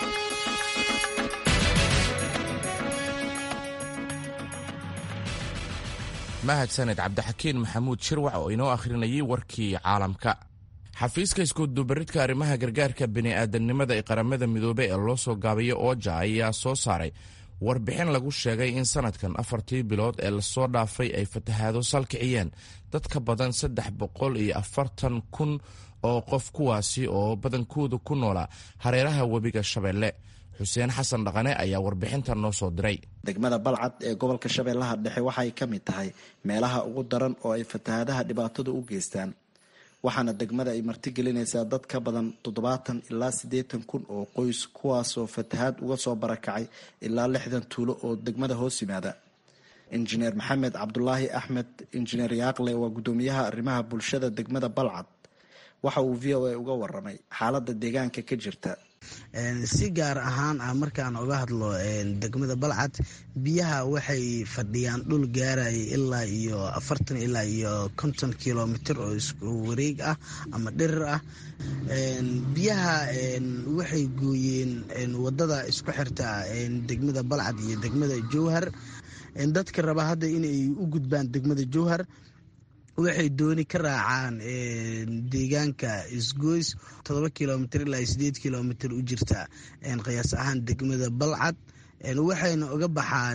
mahadsaned cabdixakiin maxamuud shirwac oo inoo akhrinayay warkii caalamka xafiiska iskudubaridka arrimaha gargaarka bini'aadamnimada ee qaramada midoobey ee loo soo gaabayo ooja ayaa soo saaray warbixin lagu sheegay in sanadkan afartii bilood ee lasoo dhaafay ay fatahaado salkiciyeen dad ka badan saddex boqol iyo afartan kun oo qof kuwaasi oo badankoodu ku noolaa hareeraha webiga shabeelle xuseen xasan dhaqane ayaa warbixintan noo soo diray degmada balcad ee gobolka shabeellaha dhexe waxay ka mid tahay meelaha ugu daran oo ay fatahaadaha dhibaatadu u geystaan waxaana degmada ay martigelinaysaa dad ka badan toddobaatan ilaa siddeetan kun oo qoys kuwaasoo fatahaad uga soo barakacay ilaa lixdan tuulo oo degmada hoos yimaada injineer maxamed cabdulaahi axmed injineer yaaqle waa guddoomiyaha arrimaha bulshada degmada balcad waxa uu v o a uga waramay xaaladda deegaanka ka jirta si gaar ahaan ah markaan uga hadlo degmada balcad biyaha waxay fadhiyaan dhul gaaraya ilaa iyo afartan ilaa iyo konton kilomitr oo isku wareeg ah ama dhirir ah biyaha waxay gooyeen wadada isku xirta degmada balcad iyo degmada jowhar dadka raba hadda inay u gudbaan degmada jowhar waxay dooni ka raacaan deegaanka isgoys todoba kilomitr ilaa sideed kilomitr u jirta qiyaas ahaan degmada balcad waxayna uga baxaan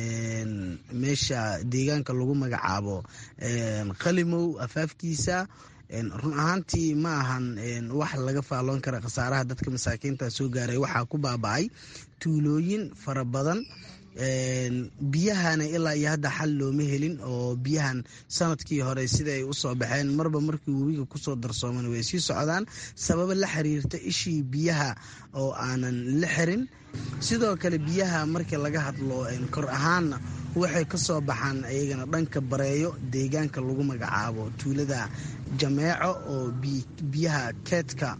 meesha deegaanka lagu magacaabo qalimow afaafkiisa run ahaantii ma ahan wax laga faalloon kara khasaaraha dadka masaakiinta soo gaaray waxaa ku baaba-ay tuulooyin fara badan biyahana ilaa iyo hadda xal looma helin oo biyahan sanadkii hore sida ay usoo baxeen marba markii webiga kusoo darsooman way sii socdaan sababo la xiriirta ishii biyaha oo aanan la xirin sidoo kale biyaha marka laga hadlo kor ahaanna waxay ka soo baxaan iyagana dhanka bareeyo deegaanka lagu magacaabo tuulada jameeco oo biyaha keedka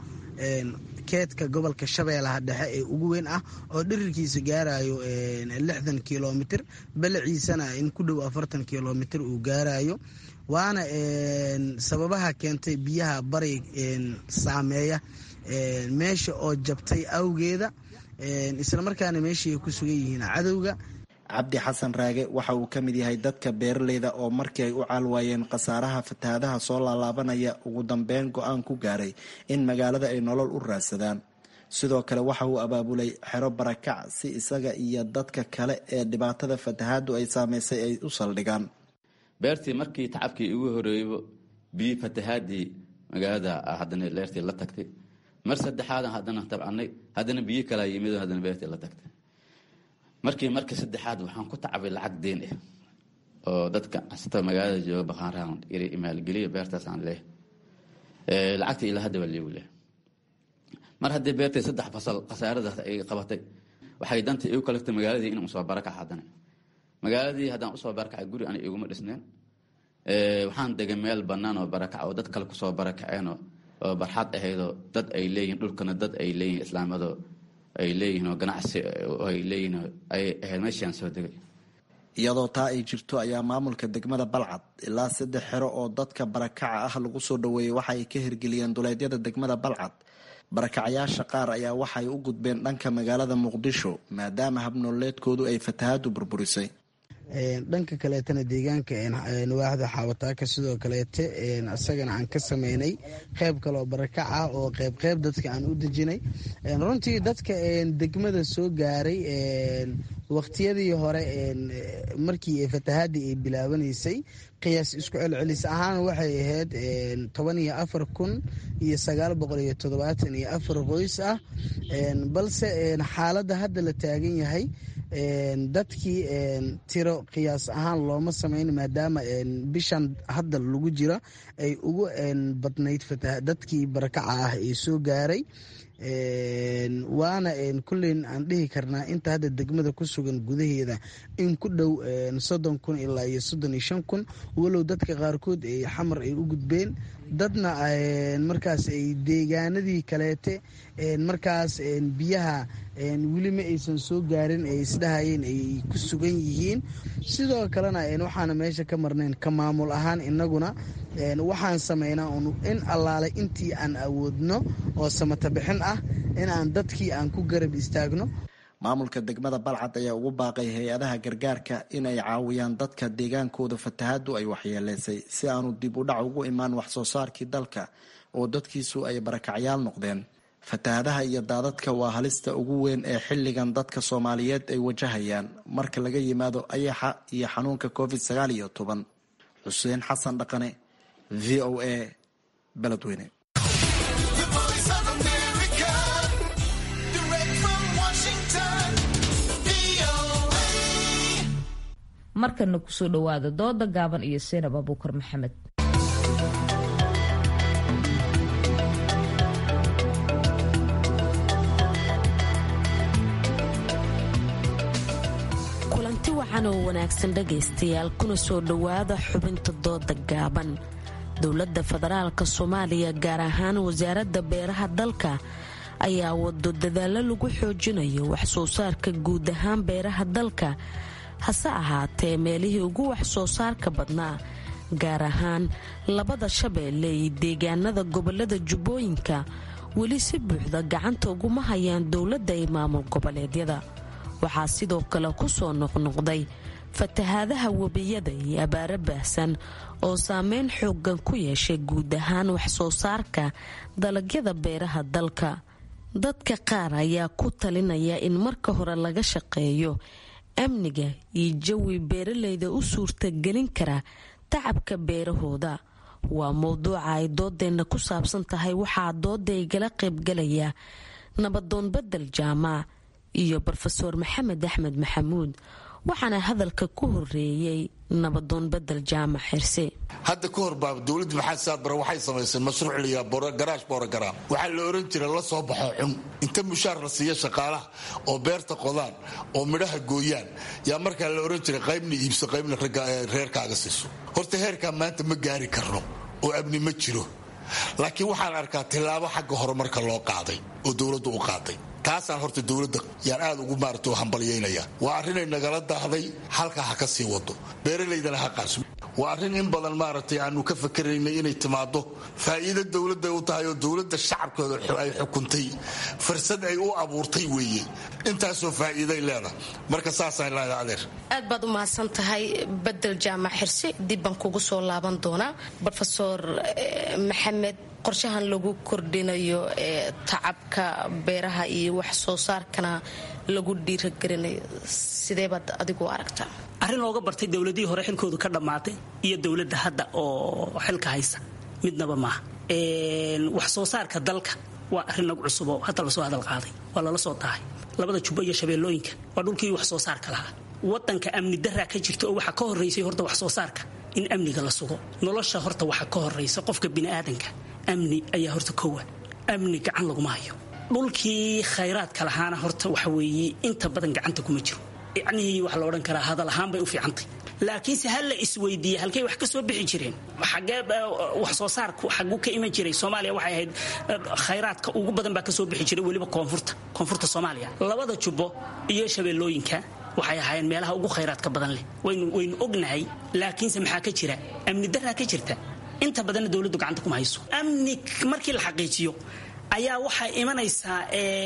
keedka gobolka shabeellaha dhexe ee ugu weyn ah oo dhirirkiisa gaarayo lixdan kilomitr balaciisana in ku dhow afartan kilomitr uu gaarayo waana sababaha keentay biyaha bari saameeya meesha oo jabtay awgeeda islamarkaana meeshii ay ku sugan yihiin cadowga cabdi xasan raage waxa uu ka mid yahay dadka beeraleyda oo markii ay u caalwaayeen khasaaraha fatahaadaha soo laalaabanaya ugu dambeyn go-aan ku gaaray in magaalada ay nolol u raadsadaan sidoo kale waxa uu abaabulay xero barakac si isaga iyo dadka kale ee dhibaatada fatahaadu ay saameysay ay u saldhigaan beertii markii tacabkii ugu horeeybo biyi fatahaadii magaalada haddana leertii la tagtay mar saddexaadan haddana tabcanay haddana biyo kalaa yimid haddana beertii la tagtay markii markii saddexaad waxaan ku tacabay lacag deen ah oo dadka asta magaalada jooga baqaanrahan maalgeliya beertaasaan leh lacagta ilaa hadda waa liigu leh mar haddii beertay saddex fasal khasaaradaas ay qabatay waxay danta igu kaleftay magaaladii inaan usoo barakac haddana magaaladii haddaan usoo barakacay guri ana iguma dhisneen waxaan degay meel bannaan oo barakac oo dad kale kusoo barakaceen oo barxad ahaydoo dad ay leeyihin dhulkana dad ay leeyihin islaamado ay leeyihiin oo ganacsi ay leeyihiin ay ahayd meeshaan soo degay iyadoo taa ay jirto ayaa maamulka degmada balcad ilaa saddex xero oo dadka barakaca ah lagu soo dhoweeyey waxa ay ka hirgeliyeen duleedyada degmada balcad barakacayaasha qaar ayaa waxay u gudbeen dhanka magaalada muqdisho maadaama habnooleedkoodu ay fatahaadu burburisay dhanka kaleetana deegaanka waaxda xaawataaka sidoo kaleete isagana aan ka sameynay qeyb kaleoo barakac ah oo qeyb qeyb dadka aan u dejinay runtii dadka degmada soo gaaray waqtiyadii hore markii fatahaadii ay bilaabanaysay qiyaas isku celcelis ahaan waxay ahayd toban iyo afar kun iyo sagaal boqol iyo toddobaatan iyo afar qoys ah balse xaaladda hadda la taagan yahay dadkii tiro qiyaas ahaan looma samayn maadaama bishan hadda lagu jira ay ugu badnayd dadkii barakaca ah ee soo gaaray waana kulleyn aan dhihi karnaa inta hadda degmada ku sugan gudaheeda in ku dhow soddon kun ilaa iyo soddon iyo shan kun walow dadka qaarkood ay xamar ay u gudbeen dadna markaas ay deegaanadii kaleete markaas biyaha weli ma aysan soo gaarin ay isdhahayeen ay ku sugan yihiin sidoo kalena waxaana meesha ka marnayn ka maamul ahaan inaguna waxaan sameynaa in allaale intii aan awoodno oo samata bixin ah in aan dadkii aan ku garab istaagno maamulka degmada balcad ayaa ugu baaqay hay-adaha gargaarka inay caawiyaan dadka deegaankooda fatahaadu ay waxyeeleysay si aanu dib u dhac ugu imaan wax soo saarkii dalka oo dadkiisu ay barakacyaal noqdeen fatahadaha iyo daadadka waa halista ugu weyn ee xilligan dadka soomaaliyeed ay wajahayaan marka laga yimaado ayaxa iyo xanuunka covid sagaal iyo toban xuseen xasan dhaqane v o a beledweyne markana kusoo dhowaada dooda gaaban iyo seenab abuukar maxamed kulanti wacan oo wanaagsan dhagaystayaal kuna soo dhowaada xubinta dooda gaaban dowladda federaalka soomaaliya gaar ahaan wasaaradda beeraha dalka ayaa wado dadaallo lagu xoojinayo wax soo saarka guud ahaan beeraha dalka hase ahaatee meelihii ugu wax soo saarka badnaa gaar ahaan labada shabeelle iyo deegaanada gobolada jubbooyinka weli si buuxda gacanta uguma hayaan dowladda iyo maamul goboleedyada waxaa sidoo kale ku soo noqnoqday fatahaadaha webiyada iyo abaaro baahsan oo saameyn xoogan ku yeeshay guud ahaan waxsoo saarka dalagyada beeraha dalka dadka qaar ayaa ku talinaya in marka hore laga shaqeeyo amniga iyo jawi beeralayda u suurtagelin kara tacabka beerahooda waa mowduuca ay doodeenna ku saabsan tahay waxaa dooda igala qaybgalaya nabadoon bedel jaamac iyo rofeor maxamed axmed maxamuud waxaana hadalka ku horeeyey nabadoon bedel jaamac xirse hadda ka hor baa dowladda maxamed saadbare waxay samaysay mashruuc liyaa garaash boorogaraam waxaa la oran jiray la soo baxo xun inta mushaar la siiya shaqaalaha oo beerta qodaan oo midhaha gooyaan yaa markaa la oran jiray qaybna iibso qaybna reerkaaga siiso horta heerkaa maanta ma gaari karno oo amni ma jiro laakiin waxaan arkaa tillaabo xagga horumarka loo qaaday oo dowladdu u qaaday taasaan horta dowladda yaan aad ugu maarata hambalyaynaya waa arrinay nagala daahday halkaa ha ka sii wado beeralaydana ha qaarso waa arrin in badan maaragtay aanu ka fakaraynay inay timaado faa'iido dowladday u tahay oo dowladda shacabkooda ay xukuntay fursad ay u abuurtay weeye intaasoo faa'iiday leedahay marka saasaan leedahay adeer aad baad u mahadsan tahay bedel jaamac xirse dib baan kugu soo laaban doonaa rofeor maxamed qorshahan lagu kordhinayo ee tacabka beeraha iyo wax soo saarkana lagu dhiiragelinayo sideebaad adigu aragtaa arrin looga bartay dowladihii hore xilkoodu ka dhammaatay iyo dowladda hadda oo xilka haysa midnaba maaha wax soo saarka dalka waa arrin nagu cusub oo hadda lasoo hadal qaaday waa lala soo tahay labada jubbo iyo shabeellooyinka waa dhulkii wax soo saarka lahaa wadanka amni daraa ka jirta oo waxaa ka horeysay horta wax soo saarka in amniga la sugo nolosha horta waxaa ka horeysa qofka biniaadanka amni ayaa horta kowa amni gacan laguma hayo dhulkii khayraadka lahaana horta waxa weeye inta badan gacanta kuma jiro yacnihii waxaa la odhan karaa hadal ahaan bay u fiicantay laakiinse ha la isweydiiye halkay wax ka soo bixi jireen xagee wax soo saarku xaguu ka iman jiray soomaaliya waxay ahayd khayraadka ugu badan baa ka soo bixi jiray weliba koonfurta koonfurta soomaaliya labada jubbo iyo shabeellooyinka waxay ahaayeen meelaha ugu khayraadka badan leh waynu ognahay laakiinse maxaa ka jira amni daraa ka jirta inta badanna dowladdu gacanta kuma hayso amni markii la xaqiijiyo ayaa waxay imanaysaa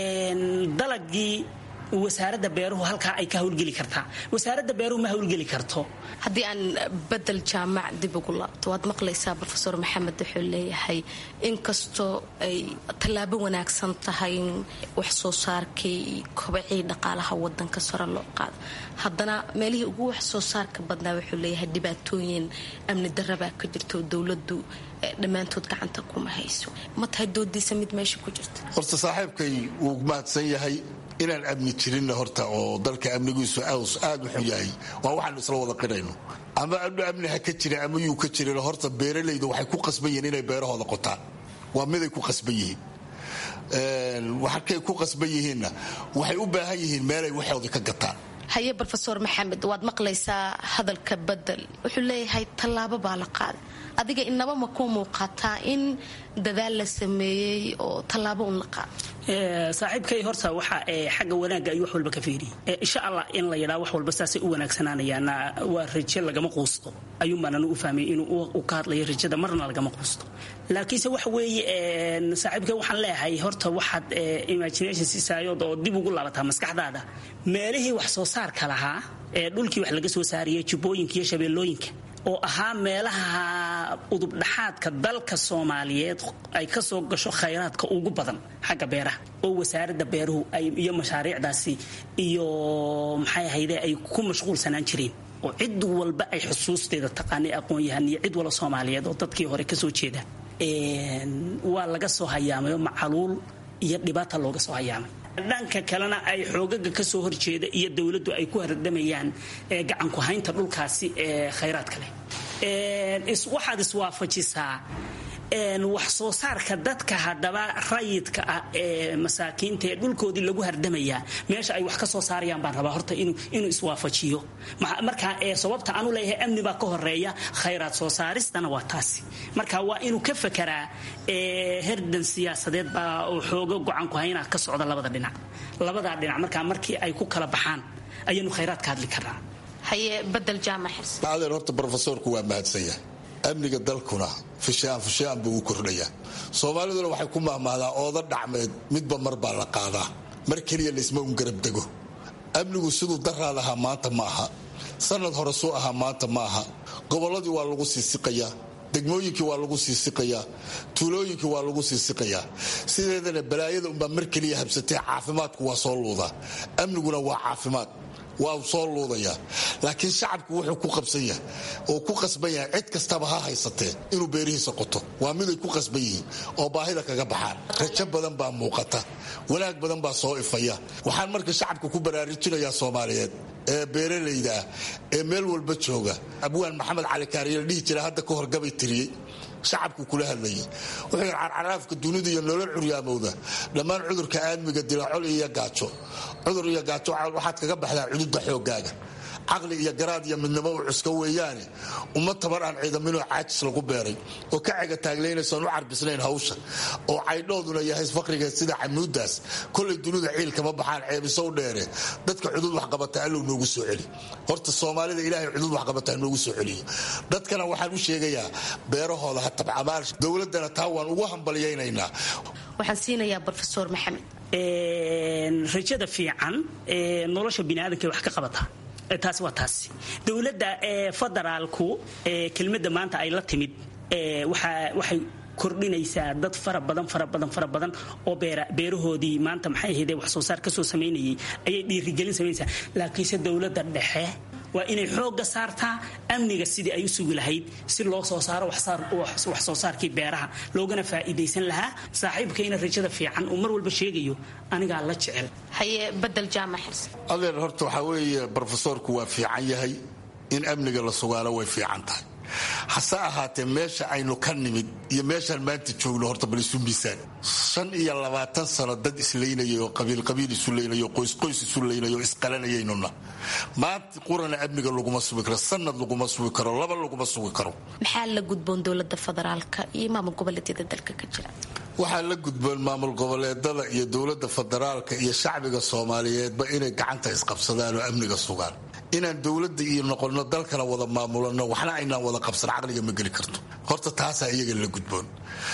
dalagii wasaaradda beeruhu halkaa ay ka hawlgeli kartaa wasaaradda beeruhu ma hawlgeli karto haddii aan bedel jaamac dib ugu laabto waad maqlaysaa rofeor maxamed wuxuu leeyahay inkastoo ay tallaabo wanaagsan tahay in wax soo saarkii kobacii dhaqaalaha wadanka sare loo qaado haddana meelihii ugu wax soo saarka badnaa wuxuu leeyahay dhibaatooyin amni darabaa ka jirta oo dowladu dhammaantood gacanta kuma hayso ma tahay doodiisa mid meesha ku jirta horta saaxiibkay wuu mahadsan yahay inaan amni jirinna horta oo dalka amnigiisu aad u xun yahay waa waxaanu isla wada qirayno ama amni ha ka jira ama yuu ka jirin horta beeralayda waxay ku qasban yihiin inay beerahooda qotaan waa miday ku qasban yihiin waxakay ku qasban yihiinna waxay u baahan yihiin meelay waxooda ka gataan haye rofeor maxamed waad maqlaysaa hadalka bedel wuxuu leeyahay tallaabo baa la qaaday adiga inaba ma ku muuqataa in dadaal la sameeyey oo tallaabo un la qaado saaxiibkay horta waxa xagga wanaagga ay wax walba ka fiiriyay insha allah in la yidhaa wax walba saasay u wanaagsanaanayaana waa raje lagama quusto ayuunbaananu u fahmay inuu ka hadlayo rajada marna lagama quusto laakiinse waxa weeye saaxiibkay waxaan leeyahay horta waxaad imagination siisaayood oo dib ugu laabataa maskaxdaada meelihii wax soo saarka lahaa ee dhulkii wax laga soo saariyay jubbooyinka iyo shabeellooyinka oo ahaa meelaha udubdhaxaadka dalka soomaaliyeed ay ka soo gasho khayraadka ugu badan xagga beeraha oo wasaaradda beeruhu iyo mashaariicdaasi iyo maxay ahayde ay ku mashquulsanaan jireen oo cid walba ay xusuusteeda taqaanay aqoon-yahan iyo cid wala soomaaliyeed oo dadkii hore kasoo jeeda waa laga soo hayaamayo macaluul iyo dhibaata looga soo hayaamay dhanka kalena ay xoogaga kasoo horjeeda iyo dowladdu ay ku hardamayaan gacanku haynta dhulkaasi ee khayraadka leh waxaad iswaafajisaa wax soo saarka dadka haddaba rayidka ah ee masaakiinta ee dhulkoodii lagu hardamayaa meesha ay wax ka soo saarayaan baan rabaa horta inuu iswaafajiyo marka sababta aanu leeyahay amni baa ka horeeya khayraad soo saaristana waa taasi marka waa inuu ka fekeraa herdan siyaasadeed baa oo xoogo gocanku haynaa ka socda labada dhinac labadaa dhinac markaa markii ay ku kala baxaan ayaanu khayraad ka hadli karnaa haye badel jaamac xirse adeer horta brofesorku waa mahadsanya amniga dalkuna fishaan fishaan buu u kordhayaa soomaaliduna waxay ku mahmahdaa ooda dhacmeed midba mar baa la qaadaa mar keliya laysma un garab dego amnigu siduu daraad ahaa maanta ma aha sanad hore suu ahaa maanta ma aha gobolladii waa lagu siisiqayaa degmooyinkii waa lagu siisiqayaa tuulooyinkii waa lagu siisiqayaa sideedana balaayada unbaa mar keliya habsatee caafimaadku waa soo luudaa amniguna waa caafimaad waa soo luudayaa laakiin shacabku wuxuu ku qabsan yahay oo ku qasban yahay cid kastaba ha haysatee inuu beerihiisa qoto waa miday ku qasban yihiin oo baahida kaga baxaan rajo badan baa muuqata wanaag badan baa soo ifaya waxaan marka shacabka ku baraarujinayaa soomaaliyeed ee beeralayda ah ee meel walba jooga abwaan maxamed cali kaariye la dhihi jira hadda ka hor gabay tiriyey shacabku kula hadlayay wuxuu yidhi carcaraafka dunida iyo nolol curyaamowda dhammaan cudurka aadmiga dila col iyo gaajo cudur iyo gaajo waxaad kaga baxdaa cududda xooggaaga caqli iyo garaad iyo midnimo u cuska weeyaane uma tabar aan ciidaminoo caajis lagu beeray oo ka cega taaglaynaysaan u carbisnayn hawsha oo caydhooduna yahay faqriga sida camuudaas kolay dunida ciil kama baxaan ceebisow dheere dadka cudud waxqabata allow noogu soo celi horta soomaalida ilaahay cudud waxqabataa noogu soo celiyo dadkana waxaan u sheegayaa beerahooda ha tabcamaal dowladana taa waan ugu hambalyaynaynaa waxaan siinayaa rofesor maxamed rajada fiican nolosha biniaadanka wax ka qabata taasi waa taasi dowladda federaalku kelmadda maanta ay la timid waxay kordhinaysaa dad fara badan fara badan fara badan oo beerahoodii maanta maxay ahaydee wax soo saar kasoo samaynayay ayay dhiirigelin samaynaysaa laakiinse dowladda dhexe waa inay xoogga saartaa amniga sidii ay u sugi lahayd si loo soo saaro wax soo saarkii beeraha loogana faa'iidaysan lahaa saaxiibkayna rajada fiican uu mar walba sheegayo anigaa la jecel haye badel jaamac xirse adeer horta waxaa weeye brofesoorku waa fiican yahay in amniga la sugaalo way fiican tahay hase ahaatee meesha aynu ka nimid iyo meeshaan maanta joogno horta bal isu miisaan shan iyo labaatan sano dad isleynayay oo qabiilqabiil isu leynay oo qoysqoys isu leynay oo isqalanayaynuna maanta qurana amniga laguma sugi karo sanad laguma sugi karo laba laguma sugi karo maxaa la gudboon dowlada federaalka iyo maamul goboleedyada dalka ka jira waxaa la gudboon maamul goboleedada iyo dowlada federaalka iyo shacbiga soomaaliyeedba inay gacanta isqabsadaan oo amniga sugaan inaan dowlada iyo noqono dalkana wada maamulano waxna aynaan wada qabsan caqliga ma geli karto horta taasaa iyaga la gudboon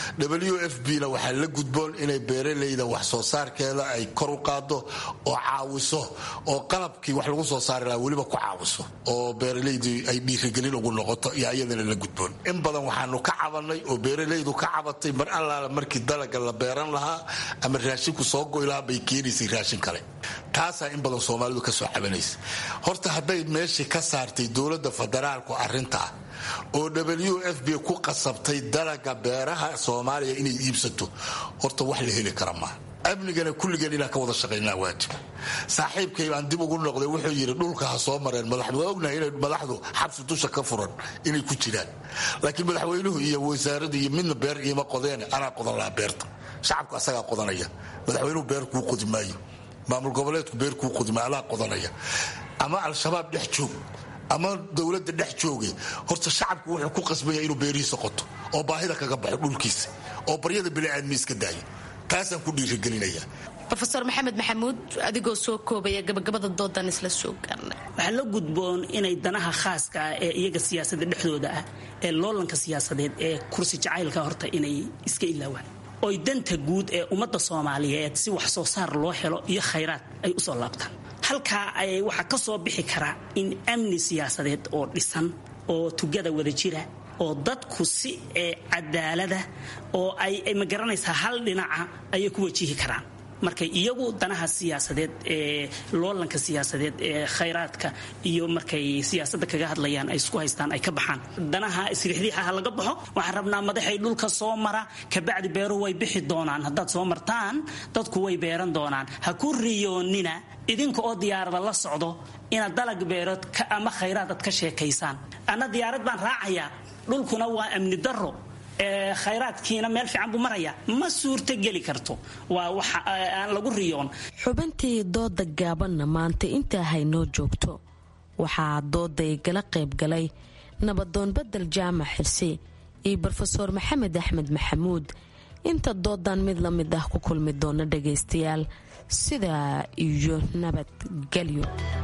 w f b na waxaa la gudboon inay beeralayda wax soo saarkeeda ay kor u qaado oo caawiso oo qalabkii wax lagu soo saari lahaa weliba ku caawiso oo beeralaydii ay dhiirigelin ugu noqoto iyo iyadana la gudboon in badan waxaanu ka cabanay oo beeralaydu ka cabatay mar allaala markii dalaga la beeran lahaa ama raashinku soo goy lahaa bay keenaysay raashin kale taasaa in badan soomaalidu kasoo cabanaysa horta hadday meeshii ka saartay dowlada federaalku arintaa oo w f b ku qasabtay dalaga beeraha soomaaliya inay iibsato horta wax la heli kara maa amnigana kulligeen inaan ka wada shaqaynaa waajib saaxiibkay baan dib ugu noqday wuxuu yidhi dhulka ha soo mareen madaxdu waa ognahay inay madaxdu xabsi dusha ka furan inay ku jiraan laakiin madaxweynuhu iyo wasaaradu iyo midna beer iima qodeene anaa qodan lahaa beerta shacabku asagaa qodanaya madaxweynuhu beer kuu qodi maayo maamul goboleedku beer kuu qodi maayo alaa qodanaya ama al-shabaab dhex joog ama dowlada dhex jooge horta shacabku wuxuu ku qasbanya inuu beerihiisa qoto oo baahida kaga baxo dhulkiisa oo baryada biniaadmi iska daayo taasaan ku dhiirigelinaya rofeor maxamed maxamuud adigoo soo koobaya gabagabada doodan isla soo gaarna waxaa la gudboon inay danaha khaaska ah ee iyaga siyaasada dhexdooda ah ee loolanka siyaasadeed ee kursi jacaylka horta inay iska ilaawaan oy danta guud ee ummadda soomaaliyeed si wax soo saar loo helo iyo khayraad ay usoo laabtaan halkaa ay waxaa ka soo bixi karaa in amni siyaasadeed oo dhisan oo tugada wada jira oo dadku si cadaalada oo ay ma garanaysaa hal dhinaca ayay ku wajihi karaan markay iyagu danaha siyaasadeed ee loolanka siyaasadeed ee khayraadka iyo markay siyaasadda kaga hadlayaan ay isku haystaan ay ka baxaan danaha isriixdiixaha laga baxo waxaan rabnaa madaxay dhulka soo mara kabacdi beeruhu way bixi doonaan haddaad soo martaan dadku way beeran doonaan ha ku riyoonina idinka oo diyaarada la socdo inaad dalag beerood ama khayraad aad ka sheekaysaan anna diyaarad baan raacayaa dhulkuna waa amni daro khayraadkiina meel fiican buu maraya ma suurto geli karto waa wax aan lagu riyoon xubintii dooda gaabanna maanta intaa haynoo joogto waxaa dooday gala qaybgalay nabadoon badel jaamac xirsi iyo rofeor maxamed axmed maxamuud inta doodan mid la mid ah ku kulmi doona dhagaystayaal sidaa iyo nabadgelyo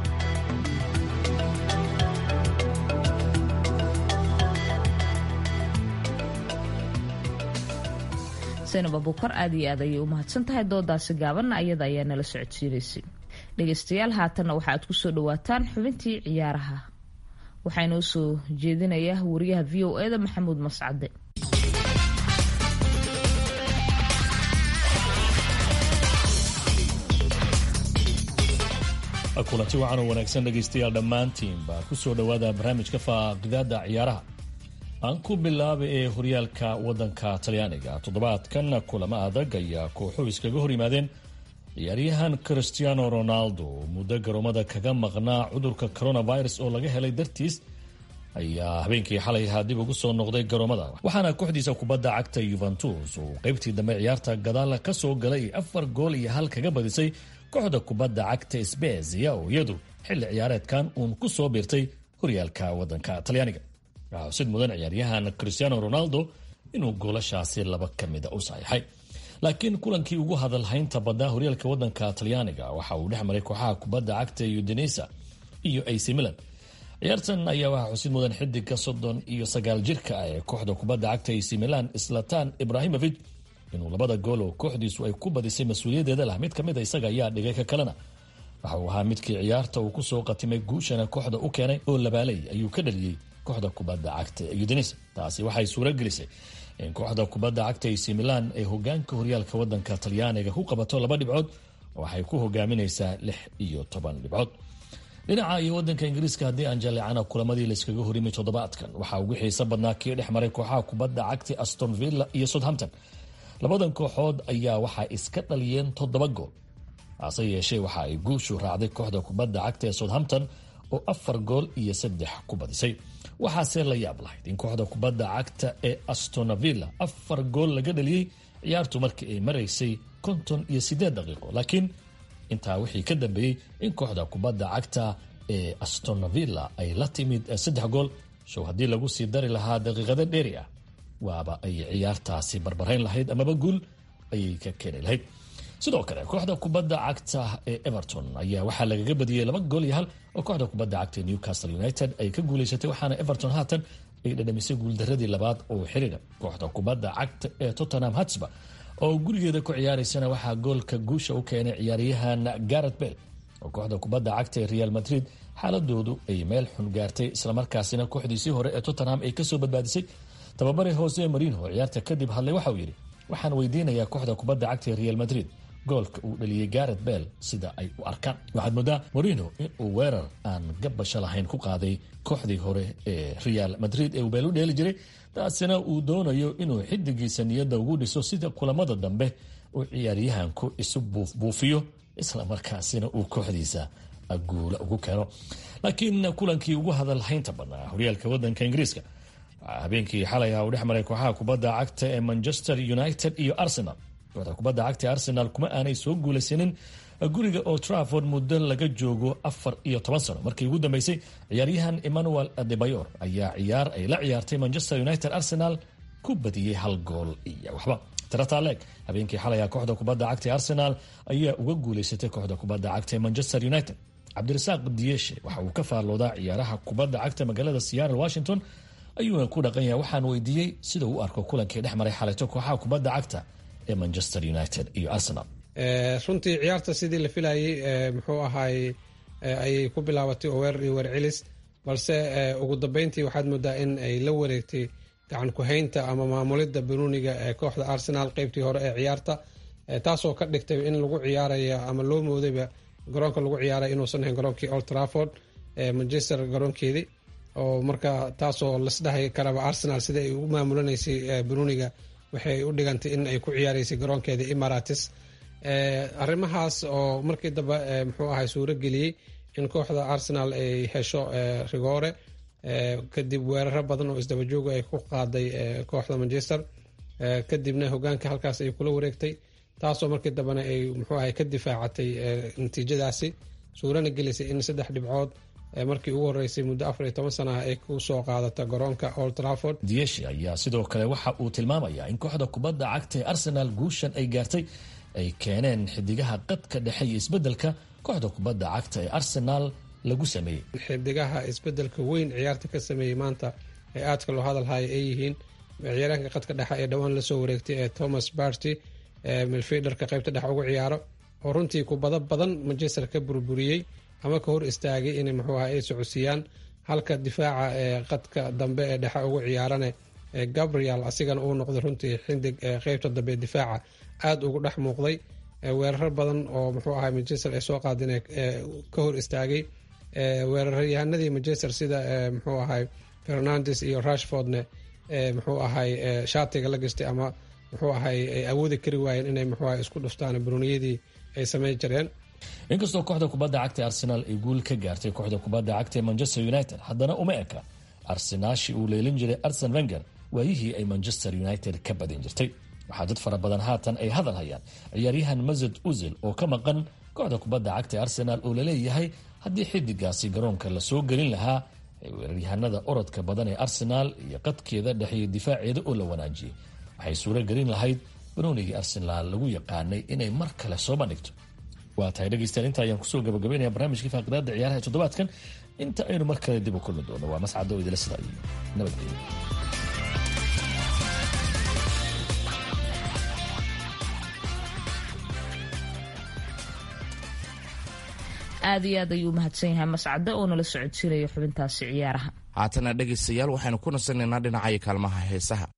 zaynab abuukar aad iyo aad ayay u mahadsan tahay doodaasi gaabanna ayada ayaa nala socodsiinaysay dhegaystayaal haatanna waxa aad kusoo dhawaataan xubintii ciyaaraha waxaa inoo soo jeedinaya wariyaha v o eda maxamuud mascade kulanti wacan oo wanaagsan dhegaystayaal dhammaantiinba ku soo dhowaada barnaamijka faaqidaada ciyaaraha aan ku bilaabay ee horyaalka wadanka talyaaniga toddobaadkan kulamo adag ayaa kooxuhu iskaga hor yimaadeen ciyaaryahan christiano ronaldo muddo garoomada kaga maqnaa cudurka coronavirus oo laga helay dartiis ayaa habeenkii xalay ahaa dib ugu soo noqday garoomada waxaana kooxdiisa kubadda cagta yuventus uu qaybtii dambe ciyaarta gadaala ka soo galay afar gool iyo hal kaga badisay kooxda kubadda cagta sbezia oo iyadu xilli ciyaareedkan uun ku soo biirtay horyaalka wadanka talyaaniga waxaa xusid mudan ciyaaryahan christiano ronaldo inuu goolashaasi laba ka mida u saxiixay laakiin kulankii ugu hadalhaynta badnaa horyaalka wadanka talyaaniga waxa uu dhex maray kooxaha kubadda cagta udinesa iyo ac milan ciyaartan ayaa waxaa xusid mudan xidiga soddon iyo sagaal jirka ah ee kooxda kubadda cagta ac milan slatan ibrahimovic inuu labada gool oo kooxdiisu ay ku badisay mas-uuliyaddeeda lah mid ka mid a isaga ayaa dhigay ka kalena waxa uu ahaa midkii ciyaarta uu kusoo qatimay guushana kooxda u keenay oo labaalay ayuu ka dhaliyey kooxda kubadda cagta udinesa taasi waxay suuro gelisay in kooxda kubadda cagta ac milan ay hogaanka horyaalka wadanka talyaaniga ku qabato laba dhibcood waxay ku hogaaminaysaa lix iyo toban dhibcood dhinaca iyo wadanka ingiriiska haddii aan jaleecana kulamadii layskaga horimay toddobaadkan waxaa ugu xiiso badnaa kii dhex maray kooxaha kubadda cagta aston villa iyo southampton labadan kooxood ayaa waxay iska dhaliyeen toddoba gool hase yeeshee waxa ay guushu raacday kooxda kubadda cagta ee southampton oo afar gool iyo saddex ku badisay waxaase la yaab lahayd in kooxda kubadda cagta ee astonavilla afar gool laga dhaliyey ciyaartu markii ay maraysay konton iyo siddeed daqiiqo laakiin intaa wixii ka dambeeyey in kooxda kubadda cagta ee astonavilla ay la timid saddex gool show haddii lagu sii dari lahaa daqiiqado dheeri ah waaba ay ciyaartaasi barbarayn lahayd amaba guul ayay ka keeni lahayd sidoo kale kooxda kubadda cagta ee everton ayaa waxaa lagaga badiyey laba gool iyo hal oo kooxda kubadda cagta ee newcastle united ay ka guulaysatay waxaana everton haatan ay dhadhamisay guuldaradii labaad oo xiriira kooxda kubadda cagta ee tottenham hatsba oo gurigeeda ku ciyaaraysana waxaa goolka guusha u keenay ciyaaryahan garet bell oo kooxda kubadda cagta ee real madrid xaaladoodu ay meel xun gaartay islamarkaasina kooxdiisii hore ee tottenham ay kasoo badbaadisay tababare hoose marino ciyaarta kadib hadlay waxa uu yidhi waxaan weydiinayaa kooxda kubadda cagta ee real madrid goolka uu dhaliyey garet bell sida ay u arkaan waxaad moodaa morino inuu weerar aan gabasho lahayn ku qaaday kooxdii hore ee real madrid ee uu beel u dheeli jiray taasina uu doonayo inuu xidigiisa niyadda ugu dhiso sida kulamada dambe uu ciyaaryahanku isu buufbuufiyo islamarkaasina uu kooxdiisa guula ugu keeno laakiin kulankii ugu hadalhaynta badnaa horyaalka wadanka ingiriiska habeenkii xalay ah uu dhex maray kooxaha kubadda cagta ee manchester united iyo arsenal kooxda kubadda cagta ee arsenal kuma aanay soo guulaysanin guriga oo trafford muddo laga joogo afar iyo toban sano markii ugu dambeysay ciyaaryahan emmanuel adebayor ayaa ciyaar ay la ciyaartay manchester united arsenal ku badiyey hal gool iyo waxba trataleeg habeenkii xalaya kooxda kubadda cagta ee arsenal ayaa uga guulaysatay kooxda kubadda cagta ee manchester united cabdirasaaq diyeshe waxa uu ka faalloodaa ciyaaraha kubadda cagta magaalada seattle washington ayuuna ku dhaqan yahay waxaan weydiiyey sida uu arko kulankii dhex maray xalayto kooxaha kubadda cagta ee manchester united iyo arsenal runtii ciyaarta sidii la filayey muxuu ahaay ayay ku bilaabatay oo weerar iyo weer celis balse ugu dambeyntii waxaad moodaa in ay la wareegtay gacan ku-haynta ama maamulidda banuuniga ee kooxda arsenal qeybtii hore ee ciyaarta taasoo ka dhigtay in lagu ciyaaraya ama loo moodayba garoonka lagu ciyaaraya inuusan ahayn garoonkii old trafford manchester garoonkeedii oo marka taasoo lasdhahay karaba arsenal sida ay u maamulanaysay banuuniga waxay u dhigantay in ay ku ciyaaraysay garoonkeeda emaratis arrimahaas oo markii dambe muxuu ahay suuro geliyey in kooxda arsenal ay hesho rigoore kadib weeraro badan oo isdabajooga ay ku qaaday kooxda manchester kadibna hogaanka halkaas ay kula wareegtay taasoo markii dambena ay muxuu ahay ka difaacatay natiijadaasi suurana gelisay in saddex dhibcood markii ugu horeysay muddo afar iyo toban sana ay ku soo qaadata garoonka old trafford diyeshi ayaa sidoo kale waxa uu tilmaamayaa in kooxda kubadda cagta ee arsenal guushan ay gaartay ay keeneen xidigaha qadka dhexe iyo isbeddelka kooxda kubadda cagta ee arsenal lagu sameeyey xidigaha isbeddelka weyn ciyaarta ka sameeyey maanta ee aadka loo hadalhaya ay yihiin ciyaaraanka qadka dhexe ee dhowaan lasoo wareegtay ee thomas barty milfiderka qaybta dhexe ugu ciyaaro oo runtii kubado badan manchester ka burburiyey ama ka hor istaagay inay muxuu aha ay socodsiiyaan halka difaaca ee qadka dambe ee dhexe ugu ciyaarane gabriel asigana uu noqday runtii xindig qeybta dambe ee difaaca aada ugu dhex muuqday weerar badan oo muxuu ahay manchester ay soo qaadeen ka hor istaagay weeraryahanadii manchester sida muxuu ahay fernandes iyo rashfordne muxuu ahay shaatiga la gastay ama muxuu ahay ay awoodi kari waayeen inay muxuu ahay isku dhuftaan bruniyadii ay samayn jireen inkastoo kooxda kubadda cagta arsenaal ay guul ka gaartay kooxda kubadda cagta ee manchester united haddana uma eka arsenaashi uu leelin jiray arsen wenger waayihii ay manchester united ka badin jirtay waxaa dad fara badan haatan ay hadal hayaan ciyaaryahan masad uzil oo ka maqan kooxda kubadda cagta ee arsenaal oo laleeyahay haddii xidigaasi garoonka lasoo gelin lahaa weeraryahanada orodka badan ee arsenaal iyo qadkeeda dhexeeya difaaceeda oo la wanaajiyey waxay suuro gelin lahayd banoonigii arsenaal lagu yaqaanay inay mar kale soo bandhigto waa tahay dhegeystayaal inta ayaan kusoo gabagabaynaya barnaamijkii faaqidaada ciyaaraha ee toddobaadkan inta aynu mar kale dib u kulmi doono waa mascado oo idila sida iyo nabadgelyo aada iyo aad ayuu umahadsan yahay mascade oo nala socodsiinaya xubintaasi ciyaaraha haatana dhegaystayaal waxaynu ku nasanaynaa dhinacaya kaalmaha heesaha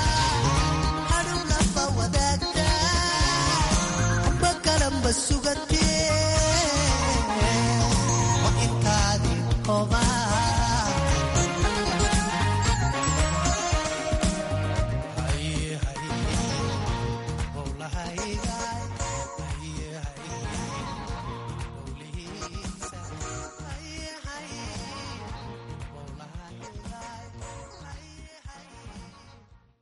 sugar